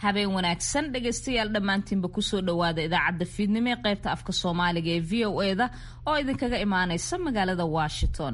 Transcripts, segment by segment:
habeen wanaagsan dhegaystayaal dhammaantiinba kusoo dhowaada idaacadda fiidnimo ee qaybta afka soomaaliga ee v o eda oo idinkaga imaanaysa magaalada washington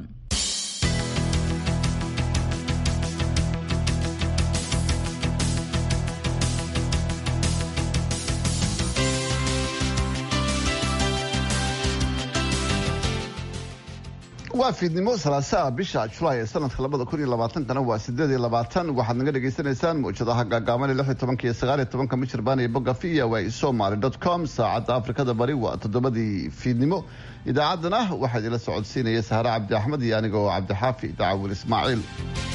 waa fiidnimo salaasaa bisha julaay ee sanadka labada kun iyo labaatankana waa sideed iyo labaatan waxaad naga dhagaysanaysaan mawjadaha gaagaaban lix iyo tobanka iyo sagaal iyo tobanka michirbaan iyo bogga v o a somaly dot com saacadda afrikada bari waa toddobadii fiidnimo idaacaddana waxaa idinla socodsiinaya sahre cabdi axmed iyo aniga oo cabdixaafi dacaawil ismaaciil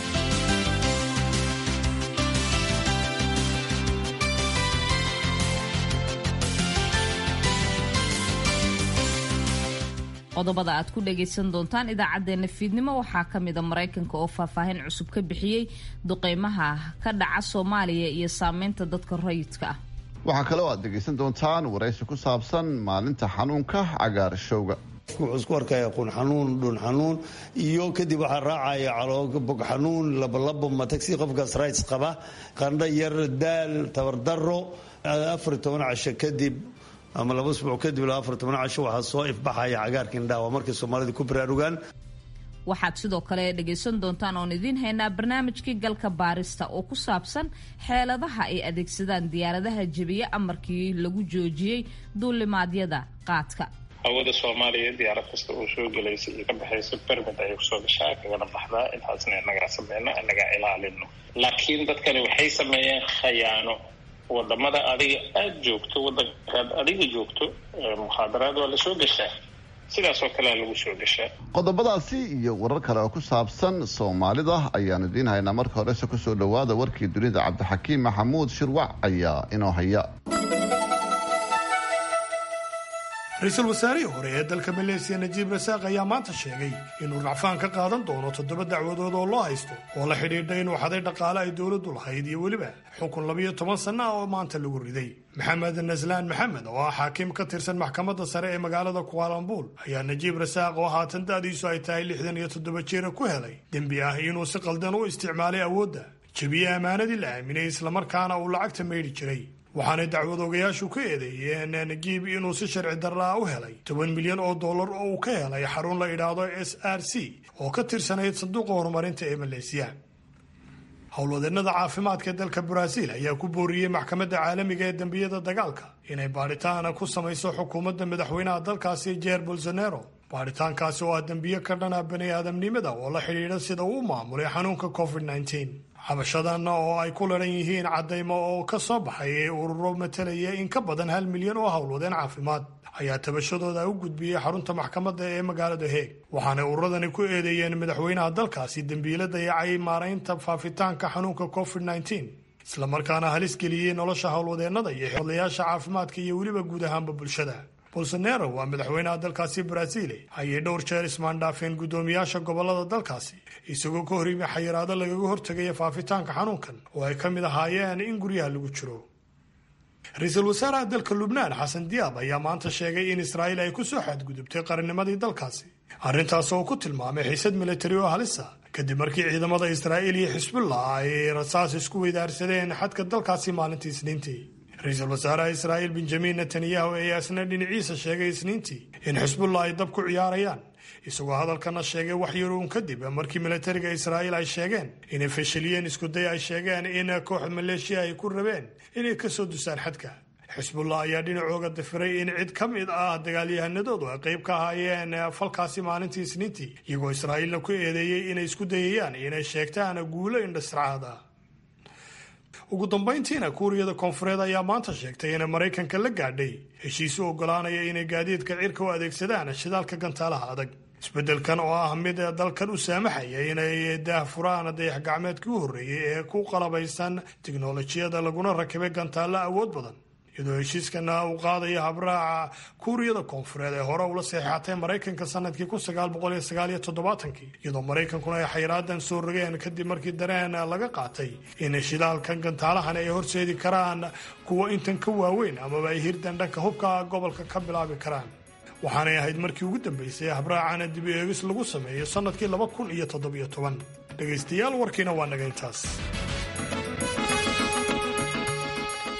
qodobada aad ku dhagaysan doontaan idaacadeena fiidnimo waxaa ka mida maraykanka oo faahfaahin cusub ka bixiyey duqeymaha ka dhaca soomaaliya iyo saameynta dadka rayidka ah waxaa kale oo aad dhegaysan doontaan waraysi ku saabsan maalinta xanuunka cagaarshowga wuxuu isku arkaya qun xanuun dhun xanuun iyo kadib waxaa raacaya caloobog xanuun labolabo matagsi qofkaas rights qaba qandho yar daal tabardaro afar iyo toban casho kadib ama laba usbuuc kadib ilaa afar toban casho waxaa soo ifbaxaya cagaarka indhaha waa markay soomaalida ku baraarugaan waxaad sidoo kale dhagaysan doontaan oon idiin haynaa barnaamijkii galka baarista oo ku saabsan xeeladaha ay adeegsadaan diyaaradaha jebiye amarkii lagu joojiyey duulimaadyada qaadka hawada soomaaliya diyaarad kasta oo soo gelaysa iyo ka baxaysa bermid ayay kusoo gashaa kagana baxdaa intaasna inagaa sameyno inagaa ilaalino laakiin dadkani waxay sameeyeen khayaano wadamada adiga aada joogto wadankaad adiga joogto mukhaadaraad waa lasoo gashaa sidaasoo kalea lagu soo gashaa qodobadaasi iyo warar kale oo ku saabsan soomaalida ayaanu idiin haynaa marka horese kusoo dhowaada warkii dunida cabdixakiim maxamuud shirwac ayaa inoo haya ra-iisul wasaarihii hore ee dalka maleesiya najiib rasaaq ayaa maanta sheegay inuu racfaan ka qaadan doono toddoba dacwadood oo loo haysto oo la xidhiidha inuu xaday dhaqaale ay dowladdu lahayd iyo weliba xukun labiyo toban sanno ah oo maanta lagu riday maxamed naslaan maxamed oo ah xaakim ka tirsan maxkamadda sare ee magaalada kuaalambuul ayaa najiib rasaaq oo haatan da'diisu ay tahay lixdan iyo toddoba jeera ku helay dembi ah inuu si qaldan u isticmaalay awoodda jebiye ammaanadii la aaminay islamarkaana uu lacagta maydhi jiray waxaanay dacwadoogayaashu ka eedeeyeen nagiib inuu si sharci darraa u helay toban milyan oo dollar oo uu ka helay xarun la idhaahdo s r c oo ka tirsanayd sanduuqa horumarinta ee maleesiya howlwadeennada caafimaadka dalka baraaziil ayaa ku booriyey maxkamadda caalamiga ee dembiyada dagaalka inay baadhitaana ku samayso xukuumadda madaxweynaha dalkaasi jeer bolsonaro baadhitaankaasi oo ah dembiyo ka dhana bani aadamnimada oo la xidhiidha sida uu u maamulay xanuunka covid nteen xabashadan oo ay ku laran yihiin caddaymo oo ka soo baxay ee ururo matalaya in ka badan hal milyan oo howlwadeen caafimaad ayaa tabashadooda u gudbiyey xarunta maxkamadda ee magaalada heeg waxaanay ururadani ku eedeeyeen madaxweynaha dalkaasi dembiilo dayacay maaraynta faafitaanka xanuunka covid nteen islamarkaana halis geliyey nolosha howlwadeennada iyo xodlayaasha caafimaadka iyo weliba guud ahaanba bulshada bolsonaro waa madaxweynaha dalkaasi baraaziile ayay dhowr jeer ismaandhaafeen guddoomiyaasha gobolada dalkaasi isagoo ka hor yimi xayiraado lagaga hortegaya faafitaanka xanuunkan oo ay ka mid ahaayeen in guryaha lagu jiro ra-iisul wasaaraha dalka lubnaan xasan diyaab ayaa maanta sheegay in israa'iil ay ku soo xadgudubtay qarannimadii dalkaasi arrintaas oo ku tilmaamay xiisad militari oo halisa kadib markii ciidamada israa'iil iyo xisbullah ay rasaas isku weydaarsadeen xadka dalkaasi maalintii isniintii ra-iisul wasaaraha israa'iil benjamin netanyahu ayaa isna dhinaciisa sheegay isniintii in xisbullah ay dab ku ciyaarayaan isagoo hadalkana sheegay wax yar uun kadib markii militariga israa'iil ay sheegeen inay fashiliyeen iskuday ay sheegeen in kooxda maleeshiya ay ku rabeen inay ka soo dusaan xadka xisbullah ayaa dhinacooga dafiray in cid ka mid ah dagaalyahanadoodu ay qayb ka ahaayeen falkaasi maalintii isniintii iyagoo israa'iilna ku eedeeyey inay isku dayayaan inay sheegtaan guulo indhasracaada ugu dambayntiina kuuriyada koonfureed ayaa maanta sheegtay inay maraykanka la gaadhay heshiis u oggolaanaya inay gaadiidka cirka u adeegsadaan shidaalka gantaalaha adag isbeddelkan oo ah mid dalkan u saamaxaya inay daahfuraan dayax gacmeedkii u horreeyey ee ku qalabaysan tiknolojiyada laguna rakibay gantaalla awood badan iyadoo heshiiskana uu qaadaya habraaca kuuriyada koonfureed ee hore ula saxeexatay maraykanka sanadkii kun sagaal boqol iyo sagaal iyo toddobaatankii iyadoo maraykankuna ay xayraadan soo rogeen kadib markii dareen laga qaatay in shidaalkan gantaalahan ay horseedi karaan kuwa intan ka waaweyn amaba ay hirdan dhanka hubka gobolka ka bilaabi karaan waxaanay ahayd markii ugu dambeysay habraacana dib eegis lagu sameeyo sannadkii laba kun iyo toddobiyo toban dhegaystayaal warkiina waa naga intaas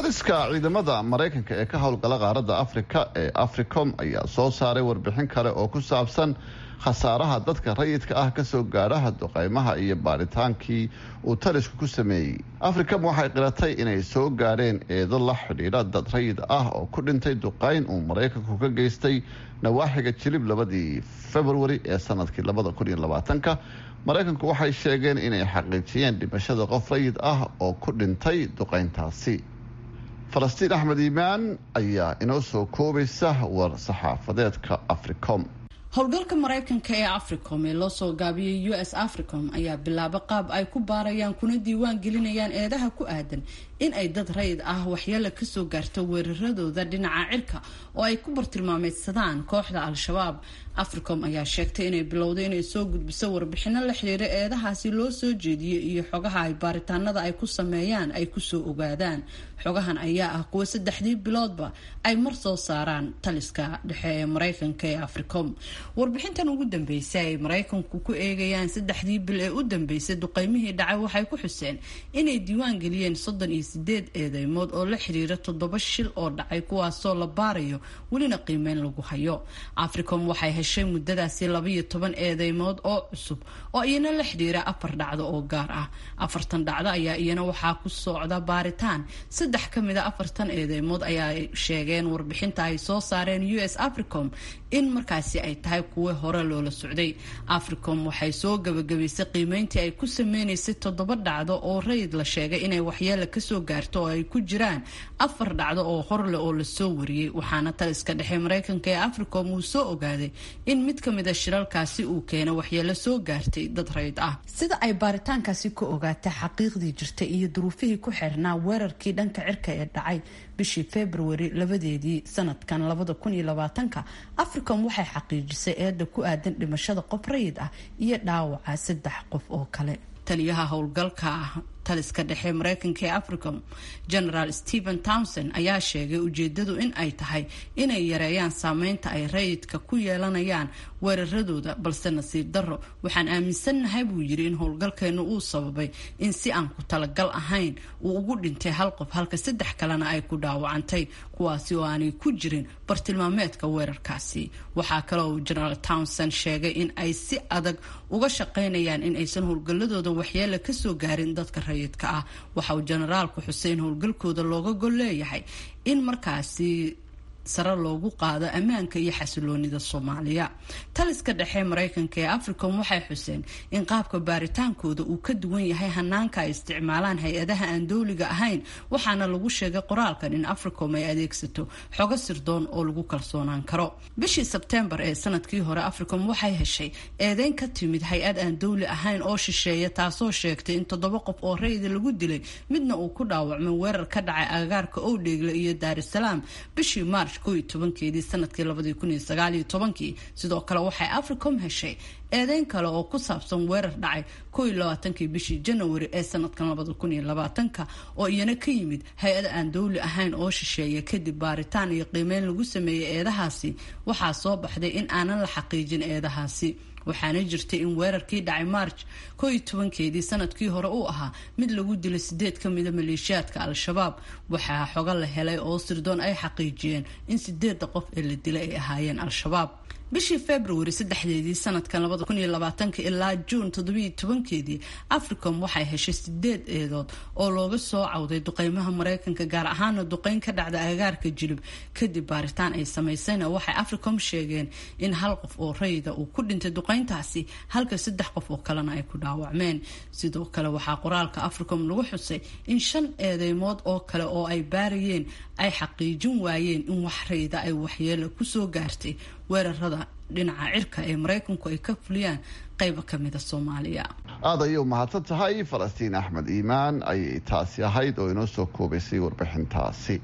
taliska ciidamada maraykanka ee ka howlgala qaaradda afrika ee africom ayaa soo saaray warbixin kale oo ku saabsan khasaaraha dadka rayidka ah kasoo gaadhaha duqeymaha iyo baaritaankii uu talisku ku sameeyey africom waxay qiratay inay soo gaadheen eedo la xidhiidha dad rayid ah oo ku dhintay duqeyn uu maraykanku ka geystay nawaaxiga jilib labadii februari ee sanadkii labada kun iyo labaatanka maraykanku waxay sheegeen inay xaqiijiyeen dhimashada qof rayid ah oo ku dhintay duqeyntaasi falastiin axmed iimaan ayaa inoo soo koobaysa war saxaafadeedka africom howlgalka maraykanka ee africom ee loo soo gaabiyey u s africom ayaa bilaaba qaab ay ku baarayaan kuna diiwaan gelinayaan eedaha ku aadan in ay dad rayid ah waxyeelo kasoo gaarto weeraradooda dhinaca cirka oo ay ku bartilmaameydsadaan kooxda al-shabaab africom ayaa sheegtay inay bilowday inay soo gudbiso warbixino la xiriira eedahaasi loo soo jeediyey iyo xogaha ay baaritaanada ay ku sameeyaan ay kusoo ogaadaan xogahan ayaa ah kuwa saddexdii biloodba ay mar soo saaraan taliska dhexe ee maraykanka ee africom warbixintan ugu dambeysay ay maraykanku ku eegayaan saddexdii bil ee u dambeysay duqeymihii dhacay waxay ku xuseen inay diiwaan geliyeen soddon iyo sideed eedeymood oo la xiriira toddoba shil oo dhacay kuwaasoo la baarayo welina qiimeyn lagu hayo africom waxay heshay muddadaasi labaiyo toban eedeymood oo cusub oo iyana la xidhiira afar dhacdo oo gaar ah afartan dhacdo ayaa iyana waxaa ku socda baaritaan saddex ka mid a afartan eedeymood ayaa sheegeen warbixinta ay soo saareen u s africom in markaasi ay tahay kuwa hore loola socday africom waxay soo gabagabaysay qiimeyntii ay ku sameynaysay toddoba dhacdo oo rayid la sheegay inay waxyeela kasoo gaarto oo ay ku jiraan afar dhacdo oo horleh oo lasoo wariyey waxaana taliska dhexe maraykanka ee africom uu soo ogaaday in mid ka mid a shiralkaasi uu keenay waxyeelo soo gaartay dad rayid ah sida ay baaritaankaasi ka ogaatay xaqiiqdii jirtay iyo duruufihii ku xirnaa weerarkii dhanka cirka ee dhacay bishii februari labadeedii sanadkan labada kun iyo labaatanka africom waxay xaqiijisay eeda ku aadan dhimashada qof rayid ah iyo dhaawaca saddex qof oo kale taliyaha howlgalka taliska dhexe maraykanka ee africom generaal stephen townson ayaa sheegay ujeedadu in ay tahay inay yareeyaan saameynta ay rayidka ku yeelanayaan weeraradooda balse nasiib darro waxaan aaminsannahay buu yiri in howlgalkeenu uu sababay in si aan ku talagal ahayn uu ugu dhintay hal qof halka saddex kalena ay ku dhaawacantay kuwaasi oo aanay ku jirin bartilmaameedka weerarkaasi waxaa kale uu generaal townson sheegay in ay si adag uga shaqaynayaan in aysan howlgalladooda waxyeela kasoo gaarin dadka rayidka ah waxa uu generaalku xusay in howlgalkooda looga gol leeyahay in markaasi sare loogu qaado ammaanka iyo xasiloonida soomaaliya taliska dhexe maraykanka ee africom waxay xuseen in qaabka baaritaankooda uu ka duwan yahay hanaanka ay isticmaalaan hay-adaha aan dowliga ahayn waxaana lagu sheegay qoraalkan in africom ay adeegsato xogo sirdoon oo lagu kalsoonaan karo bishii sebtembar ee sanadkii hore africom waxay heshay eedeyn ka timid hay-ad aan dowli ahayn oo shisheeya taasoo sheegtay in toddoba qof oo rayida lagu dilay midna uu ku dhaawacmay weerar ka dhacay agagaarka owdheegle iyo daarisalaam bishii maarch tobankeedii sanadkii labadii kun iyo sagaaliyo tobankii sidoo kale waxay africom heshay eedeyn kale oo ku saabsan weerar dhacay koo iyo labaatankii bishii janawari ee sanadkan labada kun iyo labaatanka oo iyana ka yimid hay-ad aan dowli ahayn oo shisheeya kadib baaritaan iyo qiimeyn lagu sameeyey eedahaasi waxaa soo baxday in aanan la xaqiijin eedahaasi waxaana jirtay in weerarkii dhacay march koo iyo tobankeedii sanadkii hore uu ahaa mid lagu dilay sideed ka mida maleeshiyaadka al-shabaab waxaa xogo la helay oo sirdoon ay xaqiijiyeen in sideedda qof ee la dilay ay ahaayeen al-shabaab bishii februari saddexdeedii sanadkan labada kun iyo labaatanka ilaa juun toddobiyo tobankeedii africom waxay heshay sideed eedood oo looga soo cawday duqeymaha maraykanka gaar ahaana duqeyn ka dhacda agagaarka jilib kadib baaritaan ay samaysayna waxay africom sheegeen in hal qof oo rayida uu ku dhintay duqeyntaasi halka saddex qof oo kalena ay ku dhaawacmeen sidoo kale waxaa qoraalka africom lagu xusay in shan eedeymood oo kale oo ay baarayeen ay xaqiijin waayeen in wax rayida ay waxyeelo kusoo gaartay weerarada dhinaca cirka ee maraykanku ay ka fuliyaan qayba ka mida soomaaliya aada ayay u mahadsan tahay falastiin axmed iimaan ayay taasi ahayd oo inoo soo koobaysay warbixintaasi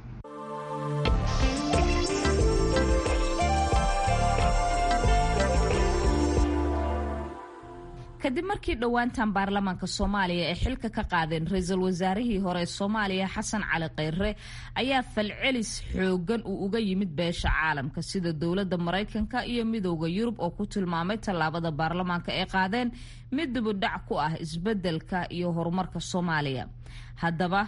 kadib markii dhowaantan baarlamaanka soomaaliya ay xilka ka qaadeen ra-iisul wasaarihii hore ee soomaaliya xasan cali kheyre ayaa falcelis xoogan uu uga yimid beesha caalamka sida dowladda maraykanka iyo midooda yurub oo ku tilmaamay tallaabada baarlamaanka ay qaadeen mid dibudhac ku ah isbedelka iyo horumarka soomaaliya haddaba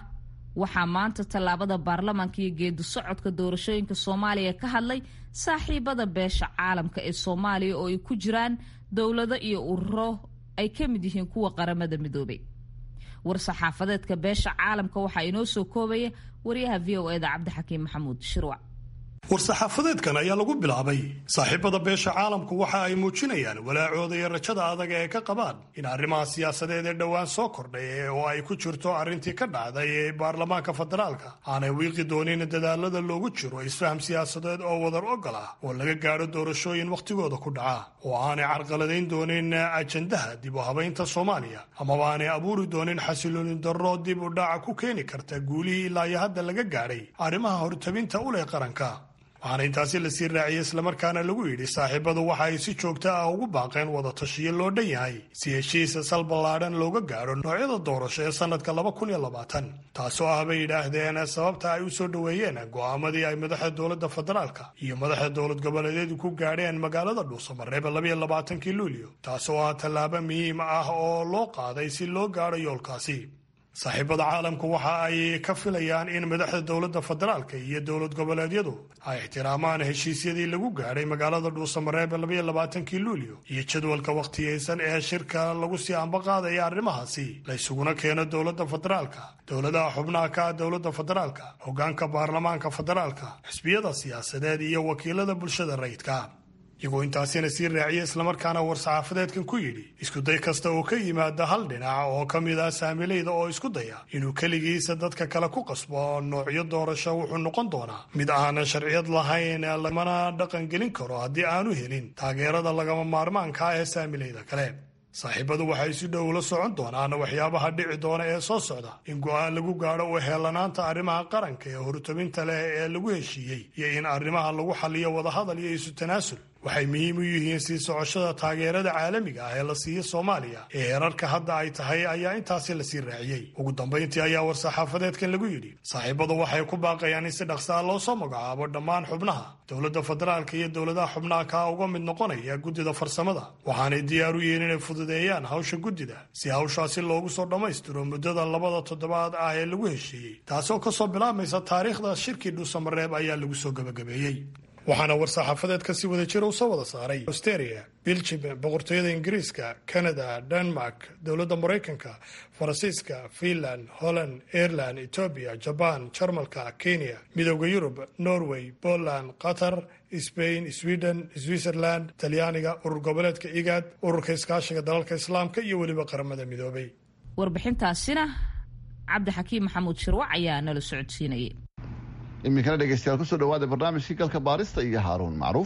waxaa maanta tallaabada baarlamaanka iyo geedi socodka doorashooyinka soomaaliya ka hadlay saaxiibada beesha caalamka ee soomaaliya oo ay ku jiraan dowlado iyo ururo ay ka mid yihiin kuwa qaramada midoobay war-saxaafadeedka beesha caalamka waxaa inoo soo koobaya wariyaha v o eda cabdixakiim maxamuud shirwac war-saxaafadeedkan ayaa lagu bilaabay saaxiibada beesha caalamku waxa ay muujinayaan walaacooda iyo rajada adag ee ka qabaan in arrimaha siyaasadeed ee dhowaan soo kordhay oo ay ku jirto arrintii ka dhacday ee baarlamaanka federaalka aanay wiiqi doonin dadaalada loogu jiro isfaham siyaasadeed oo wadar ogol ah oo laga gaadho doorashooyin wakhtigooda ku dhaca oo aanay carqaladayn doonin ajandaha dib u habaynta soomaaliya amaba aanay abuuri doonin xasiloonin darro dib u dhaca ku keeni karta guulihii ilaa iyo hadda laga gaadhay arrimaha hortabinta u leh qaranka waxaana intaasi lasii raaciyey islamarkaana lagu yidhi saaxiibadu waxa ay si joogta ah ugu baaqeen wada tashiyo loo dhan yahay si heshiisa sal ballaadhan looga gaadho noocyada doorasho ee sannadka laba kun iyo labaatan taasoo ah bay yidhaahdeen sababta ay u soo dhoweeyeen go'aamadii ay madaxda dowladda federaalka iyo madaxda dowlad goboleedyadu ku gaadheen magaalada dhuusamareeba labayo labaatankii luulyo taasoo ah tallaabo muhiim ah oo loo qaaday si loo gaadho yoolkaasi saaxiibada caalamku waxa ay ka filayaan in madaxda dowladda federaalka iyo dowlad goboleedyadu ay ixtiraamaan heshiisyadii lagu gaadhay magaalada dhuusamareebe labaiyo labaatankii luulyo iyo jadwalka wakhtiyeysan ee shirka lagu sii ambaqaadaya arrimahaasi la ysuguna keeno dowladda federaalka dowladaha xubnaha ka ah dowladda federaalka hoggaanka baarlamaanka federaalka xisbiyada siyaasadeed iyo wakiilada bulshada rayidka iyagoo intaasina sii raaciya islamarkaana war-saxaafadeedkan ku yidhi iskuday kasta oo ka yimaada hal dhinac oo ka mid ah saamilayda oo isku daya inuu keligiisa dadka kale ku qasbo noocyo doorasho wuxuu noqon doonaa mid aanan sharciyad lahayn lamana dhaqan gelin karo haddii aanu helin taageerada lagama maarmaanka ah ee saamilayda kale saaxiibadu waxay si dhow la socon doonaan waxyaabaha dhici doona ee soo socda in go'aan lagu gaadho u heellanaanta arrimaha qaranka ee hortabinta leh ee lagu heshiiyey iyo in arrimaha lagu xaliyo wadahadal iyo isu tanaasul waxay muhiim u yihiin sii socoshada taageerada caalamiga ah ee la siiya soomaaliya ee heerarka hadda ay tahay ayaa intaasi lasii raaciyey ugu dambayntii ayaa war-saxaafadeedkan lagu yidhi saaxiibadu waxay ku baaqayaan in si dhaqsaa loo soo magacaabo dhammaan xubnaha dowladda federaalka iyo dowladaha xubnaha kaa uga mid noqonaya guddida farsamada waxaanay diyaar u yihiin inay fududeeyaan hawsha guddida si hawshaasi loogu soo dhammaystiro muddada labada toddobaad ah ee lagu heshiiyey taasoo kasoo bilaabmaysa taariikhda shirkii dhuusamareeb ayaa lagu soo gebagabeeyey waxaana war-saxaafadeedka si wada jira u soo wada saaray australia biljim boqortooyada ingiriiska canada denmark dowladda maraykanka faransiiska finland holland ireland etoobiya jaban jarmalka kenya midooda yurub norway poland qatar sbain sweden switzerland talyaaniga urur goboleedka igaad ururka iskaashiga dalalka islaamka iyo weliba qaramada midoobay warbixintaasina cabdixakiim maxamuud shirwac ayaa nala socodsiinayay iminkana dhegeystayaal kusoo dhawaada barnaamijkii galka baarista iyo haaruun macruuf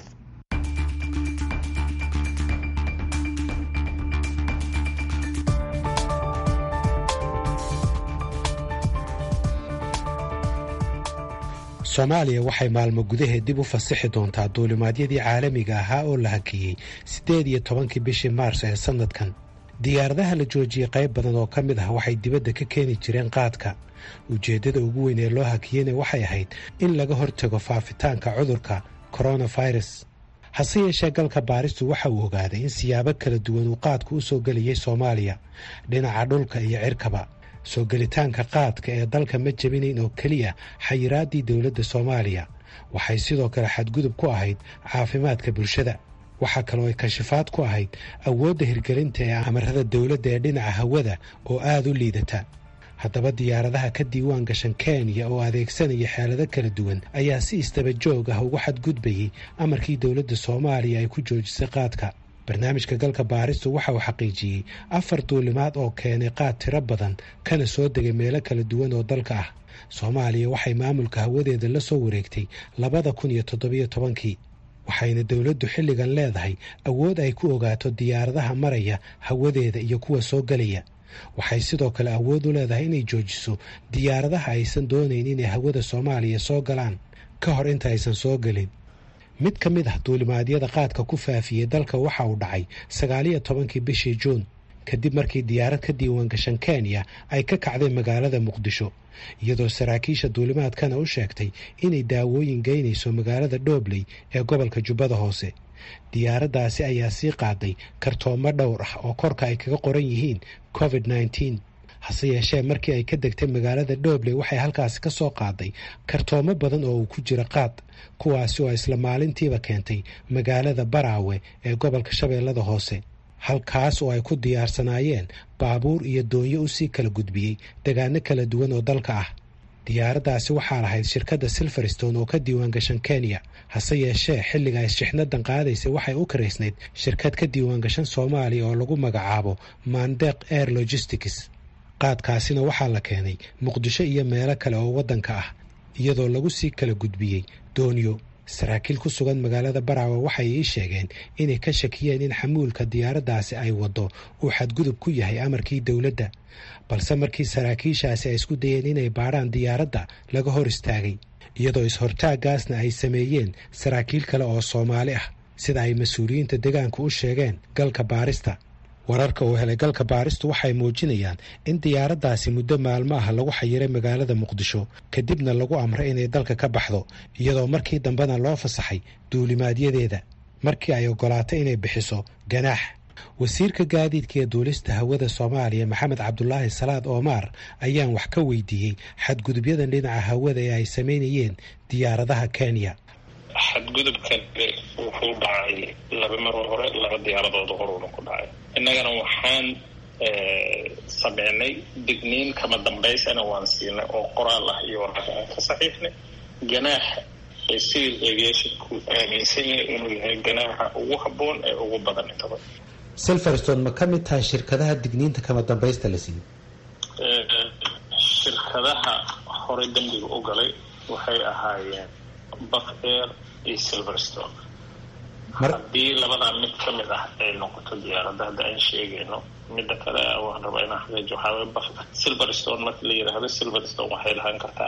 soomaaliya waxay maalmo gudaheed dib u fasixi doontaa duulimaadyadii caalamiga ahaa oo la hakiyey siddeed iyo tobankii bishii maars ee sannadkan diyaaradaha la joojiyey qayb badan oo ka mid ah waxay dibadda ka keeni jireen qaadka ujeeddada ugu weyn ee loo hakiyeyna waxay ahayd in laga hortago faafitaanka cudurka koronafirus hase yeeshee galka baaristu waxa uu ogaaday in siyaabo kala duwan uu qaadku u soo gelayay soomaaliya dhinaca dhulka iyo cirkaba soo gelitaanka qaadka ee dalka ma jebinayn oo keliya xayiraaddii dowladda soomaaliya waxay sidoo kale xadgudub ku ahayd caafimaadka bulshada waxaa kaloo ay kashifaad ku ahayd awoodda hirgelinta ee amarada dowladda ee dhinaca hawada oo aada u liidata haddaba diyaaradaha ka diiwaan gashan kenya oo adeegsanaya xeelado kala duwan ayaa si istaba joog ah ugu xadgudbayey amarkii dowladda soomaaliya ay ku joojisay qaadka barnaamijka galka baaristu waxa uu xaqiijiyey afar duulimaad oo keenay qaad tiro badan kana soo degay meelo kala duwan oo dalka ah soomaaliya waxay maamulka hawadeeda la soo wareegtay labada kun iyo toddobiyo tobankii waxayna dowladdu xilligan leedahay awood ay ku ogaato diyaaradaha maraya hawadeeda iyo kuwa soo gelaya waxay sidoo kale awood u leedahay inay joojiso diyaaradaha aysan doonayn inay hawada soomaaliya soo galaan ka hor inta aysan soo gelin mid ka mid ah duulimaadyada qaadka ku faafiyey dalka waxa uu dhacay sagaaliyo tobankii bishii juun kadib markii diyaarad ka diiwaan gashan kenya ay ka kacday magaalada muqdisho iyadoo saraakiisha duulimaadkana u sheegtay inay daawooyin geynayso magaalada dhobley ee gobolka jubbada hoose diyaaraddaasi ayaa sii qaaday kartoomo dhowr ah oo korka ay kaga qoran yihiin covid nneteen hase yeeshee markii ay ka degtay magaalada dhobley waxay halkaasi ka soo qaaday kartoomo badan oo uu ku jira qaad kuwaasi oo isla maalintiiba keentay magaalada baraawe ee gobolka shabeellada hoose halkaas oo ay ku diyaarsanaayeen baabuur iyo doonyo usii kala gudbiyey degaano kala duwan oo dalka ah diyaaraddaasi waxaa lahayd shirkadda silverstone oo ka diiwaangashan kenya hase yeeshee xilliga ay shixnadan qaadaysay waxay u karaysnayd shirkad ka diiwaangashan soomaaliya oo lagu magacaabo mandeq air logistics qaadkaasina waxaa la keenay muqdisho iyo meelo kale oo waddanka ah iyadoo lagu sii kala gudbiyey doonyo saraakiil ku sugan magaalada baraawe waxay ii sheegeen inay ka shakiyeen in xamuulka diyaaraddaasi ay waddo uu xadgudub ku yahay amarkii dowladda balse markii saraakiishaasi ay isku dayeen inay baadhaan diyaaradda laga hor istaagay iyadoo is-hortaaggaasna ay sameeyeen saraakiil kale oo soomaali ah sida ay mas-uuliyiinta deegaanku u sheegeen galka baarista wararka uu helay galka baaristu waxay muujinayaan in diyaaraddaasi muddo maalmo ah lagu xayiray magaalada muqdisho kadibna lagu amray inay dalka ka baxdo iyadoo markii dambena loo fasaxay duulimaadyadeeda markii ay ogolaatay inay bixiso ganaax wasiirka gaadiidka ee duulista hawada soomaaliya maxamed cabdulaahi salaad oomaar ayaan wax ka weydiiyey xadgudubyadan dhinaca hawada ee ay samaynayeen diyaaradaha kenya xadgudubkan wuxuu dhacay laba maroo hore laba diyaaradood horuuna ku dhacay innagana waxaan sameynay digniin kama dambaysana waan siinay oo qoraal ah iyo waraka aan ka saxiixnay ganaaxa ee civil aviationku aaminsan yahay inuu yahay ganaaxa ugu habboon ee ugu badan intaba silverstone ma ka mid tahay shirkadaha digniinta kama dambaysta la siiyey shirkadaha horey dembiga u galay waxay ahaayeen buff air iyo silverstone haddii labadaa mid ka mid ah ay noqoto diyaaradda hadda aan sheegayno midda kale waan rabaa inaan xaqiijo waxaa waye buff silverstone marka la yidhaahdo silverstone waxay lahaan kartaa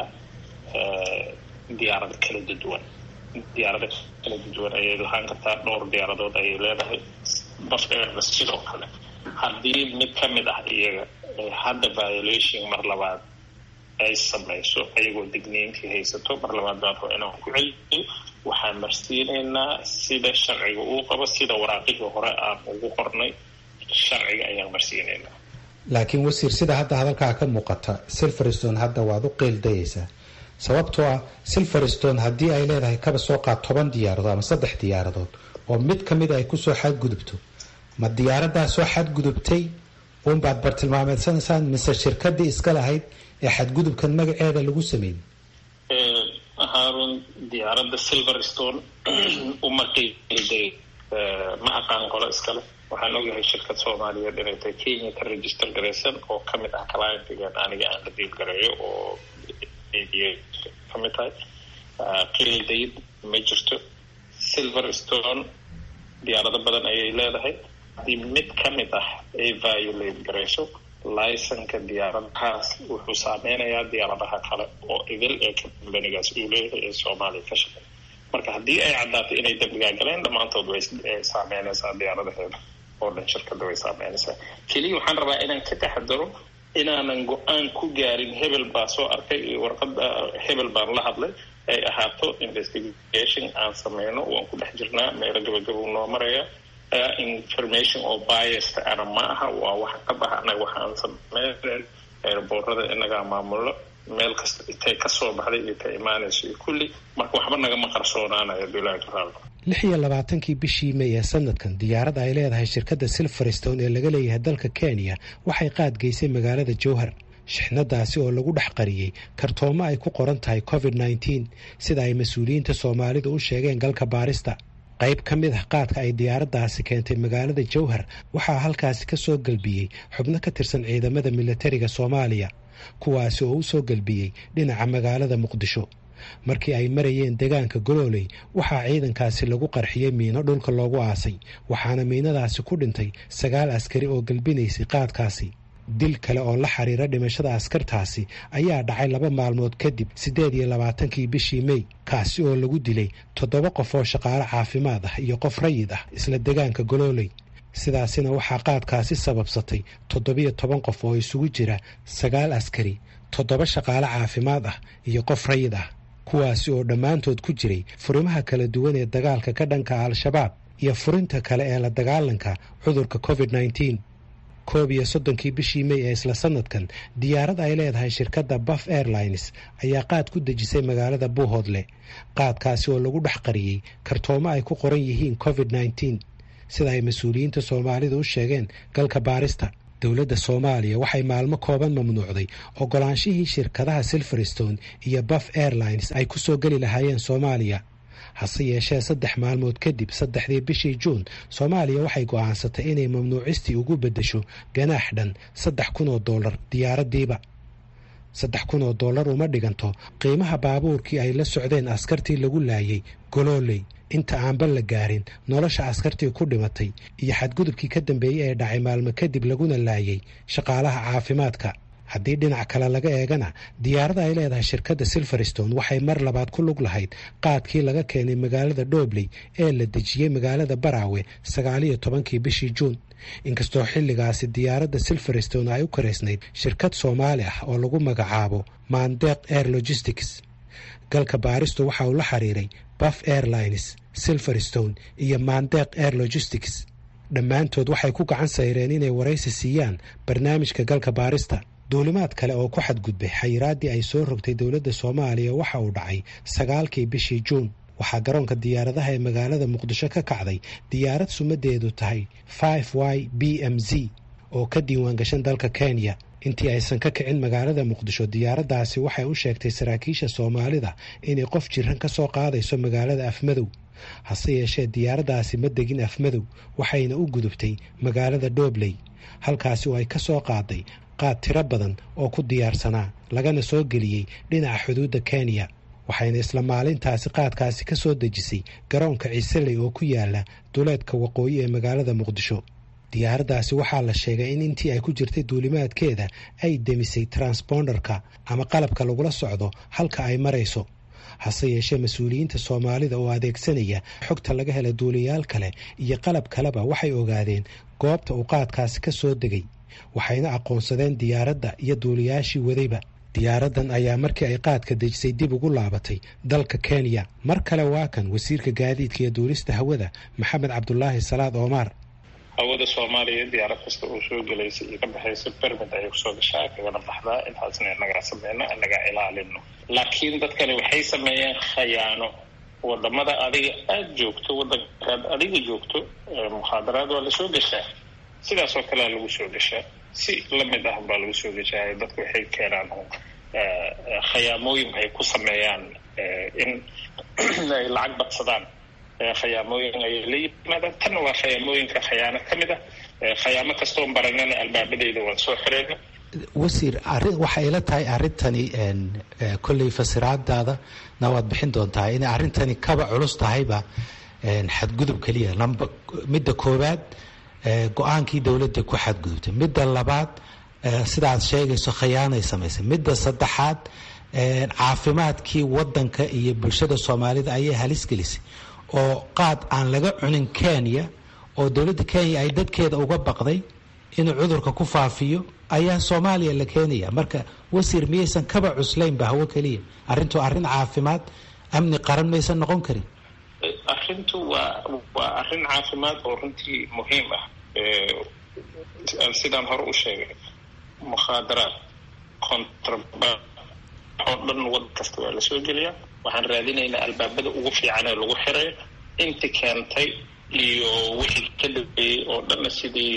diyaarado kala duwan diyaarado kala duwan ayay lahaan kartaa dhowr diyaaradood ayay leedahay buff airna sidoo kale haddii mid ka mid ah iyaga hadda violation mar labaad ay samayso ayagoo digniintii haysato mar labaad baan raba inaan ku celiyo waxaan marsiinaynaa sida sharciga uu qabo sida waraaqihii hore aan ugu qornay sharciga ayaan marsiinaynaa laakiin wasiir sida hadda hadalkaa ka muuqata silverstone hadda waad u qeeldayaysaa sababtoo ah silverstone haddii ay leedahay kaba soo qaad toban diyaaradood ama saddex diyaaradood oo mid ka mid ay kusoo xadgudubto ma diyaaradaa soo xadgudubtay uunbaad bartilmaameedsanaysaan mise shirkadii iska lahayd ee xadgudubkan magaceeda lagu sameeyey haarun diyaaradda silverstone uma qiiday ma aqaan qolo iskale waxaan ogyahay shirkad soomaaliyeed inay tahay kenya ka register garaysan oo ka mid ah clientigan aniga aan la diil gareeyo oo ka mid tahay qiildayd ma jirto silverstone diyaarado badan ayay leedahay haddii mid ka mid ah ay violate garayso licenka diyaaradahaas wuxuu saameynayaa diyaaradaha kale oo idil ee kambanigaas uu leeyahay ee soomaaliya ka shaqeey marka haddii ay caddaato inay dembigaa galeen dhammaantood way saameynaysaa diyaaradaheeda oo dhan shirkada way saameynaysaa keliya waxaan rabaa inaan ka taxadaro inaanan go-aan ku gaarin hebel baa soo arkay iyo warqada hebel baan la hadlay ay ahaato investigation aan sameyno waan ku dhex jirnaa meelo gabagaba u noo maraya information oo biasta ana ma aha waa waxa ka baxa anaga waxaan sameyn eeraboorada inagaa maamulo meel kasta intay kasoo baxday iyo ka imaanayso iyo kulli marka waxba nagama qarsoonaanayo bilaahi raal lix iyo labaatankii bishii may ee sanadkan diyaarad ay leedahay shirkadda silverstone ee laga leeyahay dalka kenya waxay qaadgeysay magaalada jowhar shixnadaasi oo lagu dhex qariyey kartoomo ay ku qoran tahay covid nneteen sida ay mas-uuliyiinta soomaalidu u sheegeen galka baarista qayb ka mid ah qaadka ay diyaaraddaasi keentay magaalada jowhar waxaa halkaasi ka soo gelbiyey xubno ka tirsan ciidamada militariga soomaaliya kuwaasi oo u soo gelbiyey dhinaca magaalada muqdisho markii ay marayeen deegaanka golooley waxaa ciidankaasi lagu qarxiyey miino dhulka loogu aasay waxaana miinadaasi ku dhintay sagaal askari oo gelbinaysay qaadkaasi dil kale oo la xiriira dhimashada askartaasi ayaa dhacay laba maalmood kadib siddeed iyo labaatankii bishii mey kaasi oo lagu dilay toddoba qof oo shaqaale caafimaad ah iyo qof rayid ah isla deegaanka golooley sidaasina waxaa qaadkaasi sababsatay toddobiyo toban qof oo isugu jira sagaal askari toddoba shaqaale caafimaad ah iyo qof rayid ah kuwaasi oo dhammaantood ku jiray furimaha kala duwan ee dagaalka ka dhanka al-shabaab iyo furinta kale ee la dagaalanka cudurka covid nneteen koob iyo soddonkii bishii mey ee isla sanadkan diyaarad ay leedahay shirkadda baf airlines ayaa qaad ku dejisay magaalada buuhoodle qaadkaasi oo lagu dhex qariyey kartoomo ay ku qoran yihiin covid nneteen sida ay mas-uuliyiinta soomaalida u sheegeen galka baarista dowladda soomaaliya waxay maalmo kooban mamnuucday ogolaanshihii shirkadaha silverstone iyo baf airlines ay ku soo geli lahaayeen soomaaliya hase yeeshee saddex maalmood kadib saddexdii bishii juun soomaaliya waxay go'aansatay inay mamnuucistii ugu beddesho ganaax dhan saddex kun oo dollar diyaaraddiiba saddex kun oo dollar uma dhiganto qiimaha baabuurkii ay la socdeen askartii lagu laayay golooley inta aanba la gaarin nolosha askartii ku dhimatay iyo xadgudubkii ka dambeeyey ee dhacay maalmo kadib laguna laayay shaqaalaha caafimaadka haddii dhinac kale laga eegana diyaarada ay leedahay shirkadda silverstone waxay mar labaad ku lug lahayd qaadkii laga keenay magaalada dhobley ee la dejiyey magaalada baraawe sagaaliyo tobankii bishii juun inkastoo xilligaasi diyaaradda silverstone ay u karaysnayd shirkad soomaali ah oo lagu magacaabo mandeq air logistics galka baaristu waxa uu la xiriiray baf airlines silverstone iyo mandeq air logistics dhammaantood waxay ku gacan sayreen inay waraysi siiyaan barnaamijka galka baarista duulimaad kale oo ku xadgudbay xayiraaddii ay soo rogtay dowladda soomaaliya waxa uu dhacay sagaalkii bishii juun waxaa garoonka diyaaradaha ee magaalada muqdisho ka kacday diyaarad sumadeedu tahay five y b m z oo ka diiwaangashan dalka kenya intii aysan ka kicin magaalada muqdisho diyaaraddaasi waxay u sheegtay saraakiisha soomaalida inay qof jiran ka soo qaadayso magaalada afmadow hase yeeshee diyaaraddaasi ma degin afmadow waxayna u gudubtay magaalada dhobley halkaasi oo ay ka soo qaaday qaad tiro badan oo ku diyaarsanaa lagana soo geliyey dhinaca xuduudda kenya waxayna isla maalintaasi qaadkaasi ka soo dejisay garoonka ciiseley oo ku yaala duleedka waqooyi ee magaalada muqdisho diyaaraddaasi waxaa la sheegay in intii ay ku jirtay duulimaadkeeda ay demisay transponderka ama qalabka lagula socdo halka ay marayso hase yeeshee mas-uuliyiinta soomaalida oo adeegsanaya xogta laga hela duuliyaal kale iyo qalab kaleba waxay ogaadeen goobta uu qaadkaasi ka soo degay waxayna aqoonsadeen diyaaradda iyo duuliyaashii wadayba diyaaraddan ayaa markii ay qaadka dejisay dib ugu laabatay dalka kenya mar kale waa kan wasiirka gaadiidka iyo duulista hawada maxamed cabdulaahi salaad oomaar hawada soomaaliya diyaarad kasta oo soo gelaysa iyo ka baxaysa bermid ayay kusoo gashaa kagana baxdaa intaasna inagaa sameyno inagaa ilaalino laakiin dadkani waxay sameeyeen khayaano wadamada adiga aada joogto wadankaad adiga joogto mukhaadaraad waa lasoo gashaa sidaas oo kalea lagu soo gashaa si lamid ah baa lagu soo gashaa dadku waxay keenaan khayaamooyin ay ku sameeyaan in ay lacag badsadaan khayaamooyin ayay la yimaadaan tanna waa khayaamooyinka khayaano ka mid ah khayaamo kastoon baranana albaabadeyda waan soo xireyna wasiir arrin waxay ila tahay arrintani kolley fasiraadaada na waad bixin doontaa inay arrintani kaba culus tahayba xadgudub keliya lamba midda koowaad go-aankii dowladda ku xadgudubtay midda labaad sidaad sheegayso khayaanay samaysay midda saddexaad caafimaadkii wadanka iyo bulshada soomaalida ayay halis gelisay oo qaad aan laga cunin kenya oo dowladda kenya ay dadkeeda uga baqday inuu cudurka ku faafiyo ayaa soomaaliya la keenaya marka wasiir miyaysan kaba cuslaynba hawo keliya arrintu arrin caafimaad amni qaran maysan noqon karin arrintu waa waa arrin caafimaad oo runtii muhiim ah sidaan hore u sheegay mukhaadaraad contraband oo dhan wadan kasta waa lasoo geliyaa waxaan raadinaynaa albaabada ugu fiican ee lagu xiray inti keentay iyo wixii ka dambeeyey oo dhanna sidii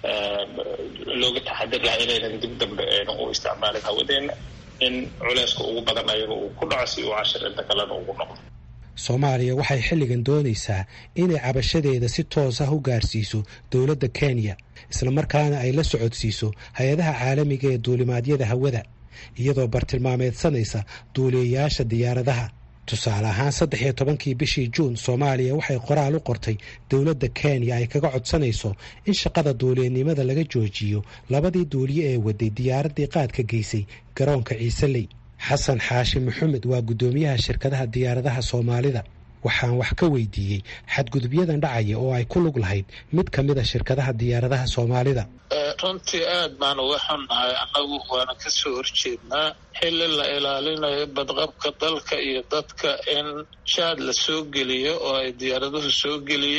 looga taxadir lahaa inaynan dib dambe aynan u isticmaalin hawadeena in culeyska ugu badan ayaga uu ku dhaco si uu cashir inta kalena ugu noqdo soomaaliya waxay xilligan doonaysaa inay cabashadeeda si toos ah u gaarsiiso dowladda kenya islamarkaana ay la socodsiiso hay-adaha caalamiga ee duulimaadyada hawada iyadoo bartilmaameedsanaysa duuliyayaasha diyaaradaha tusaale ahaan saddex iyo tobankii bishii juun soomaaliya waxay qoraal u qortay dowladda kenya ay kaga codsanayso in shaqada duuliyanimada laga joojiyo labadii duuliye ee waday diyaaraddii qaadka geysay garoonka ciiseley xasan xaashi maxamed waa guddoomiyaha shirkadaha diyaaradaha soomaalida waxaan wax ka weydiiyey xadgudubyadan dhacaya oo ay ku lug lahayd mid ka mid a shirkadaha diyaaradaha soomaalida runtii aad baan uga xunnahay annagu waana ka soo horjeednaa xilli la ilaalinayo badqabka dalka iyo dadka in jaad la soo geliyo oo ay diyaaraduhu soo geliyaan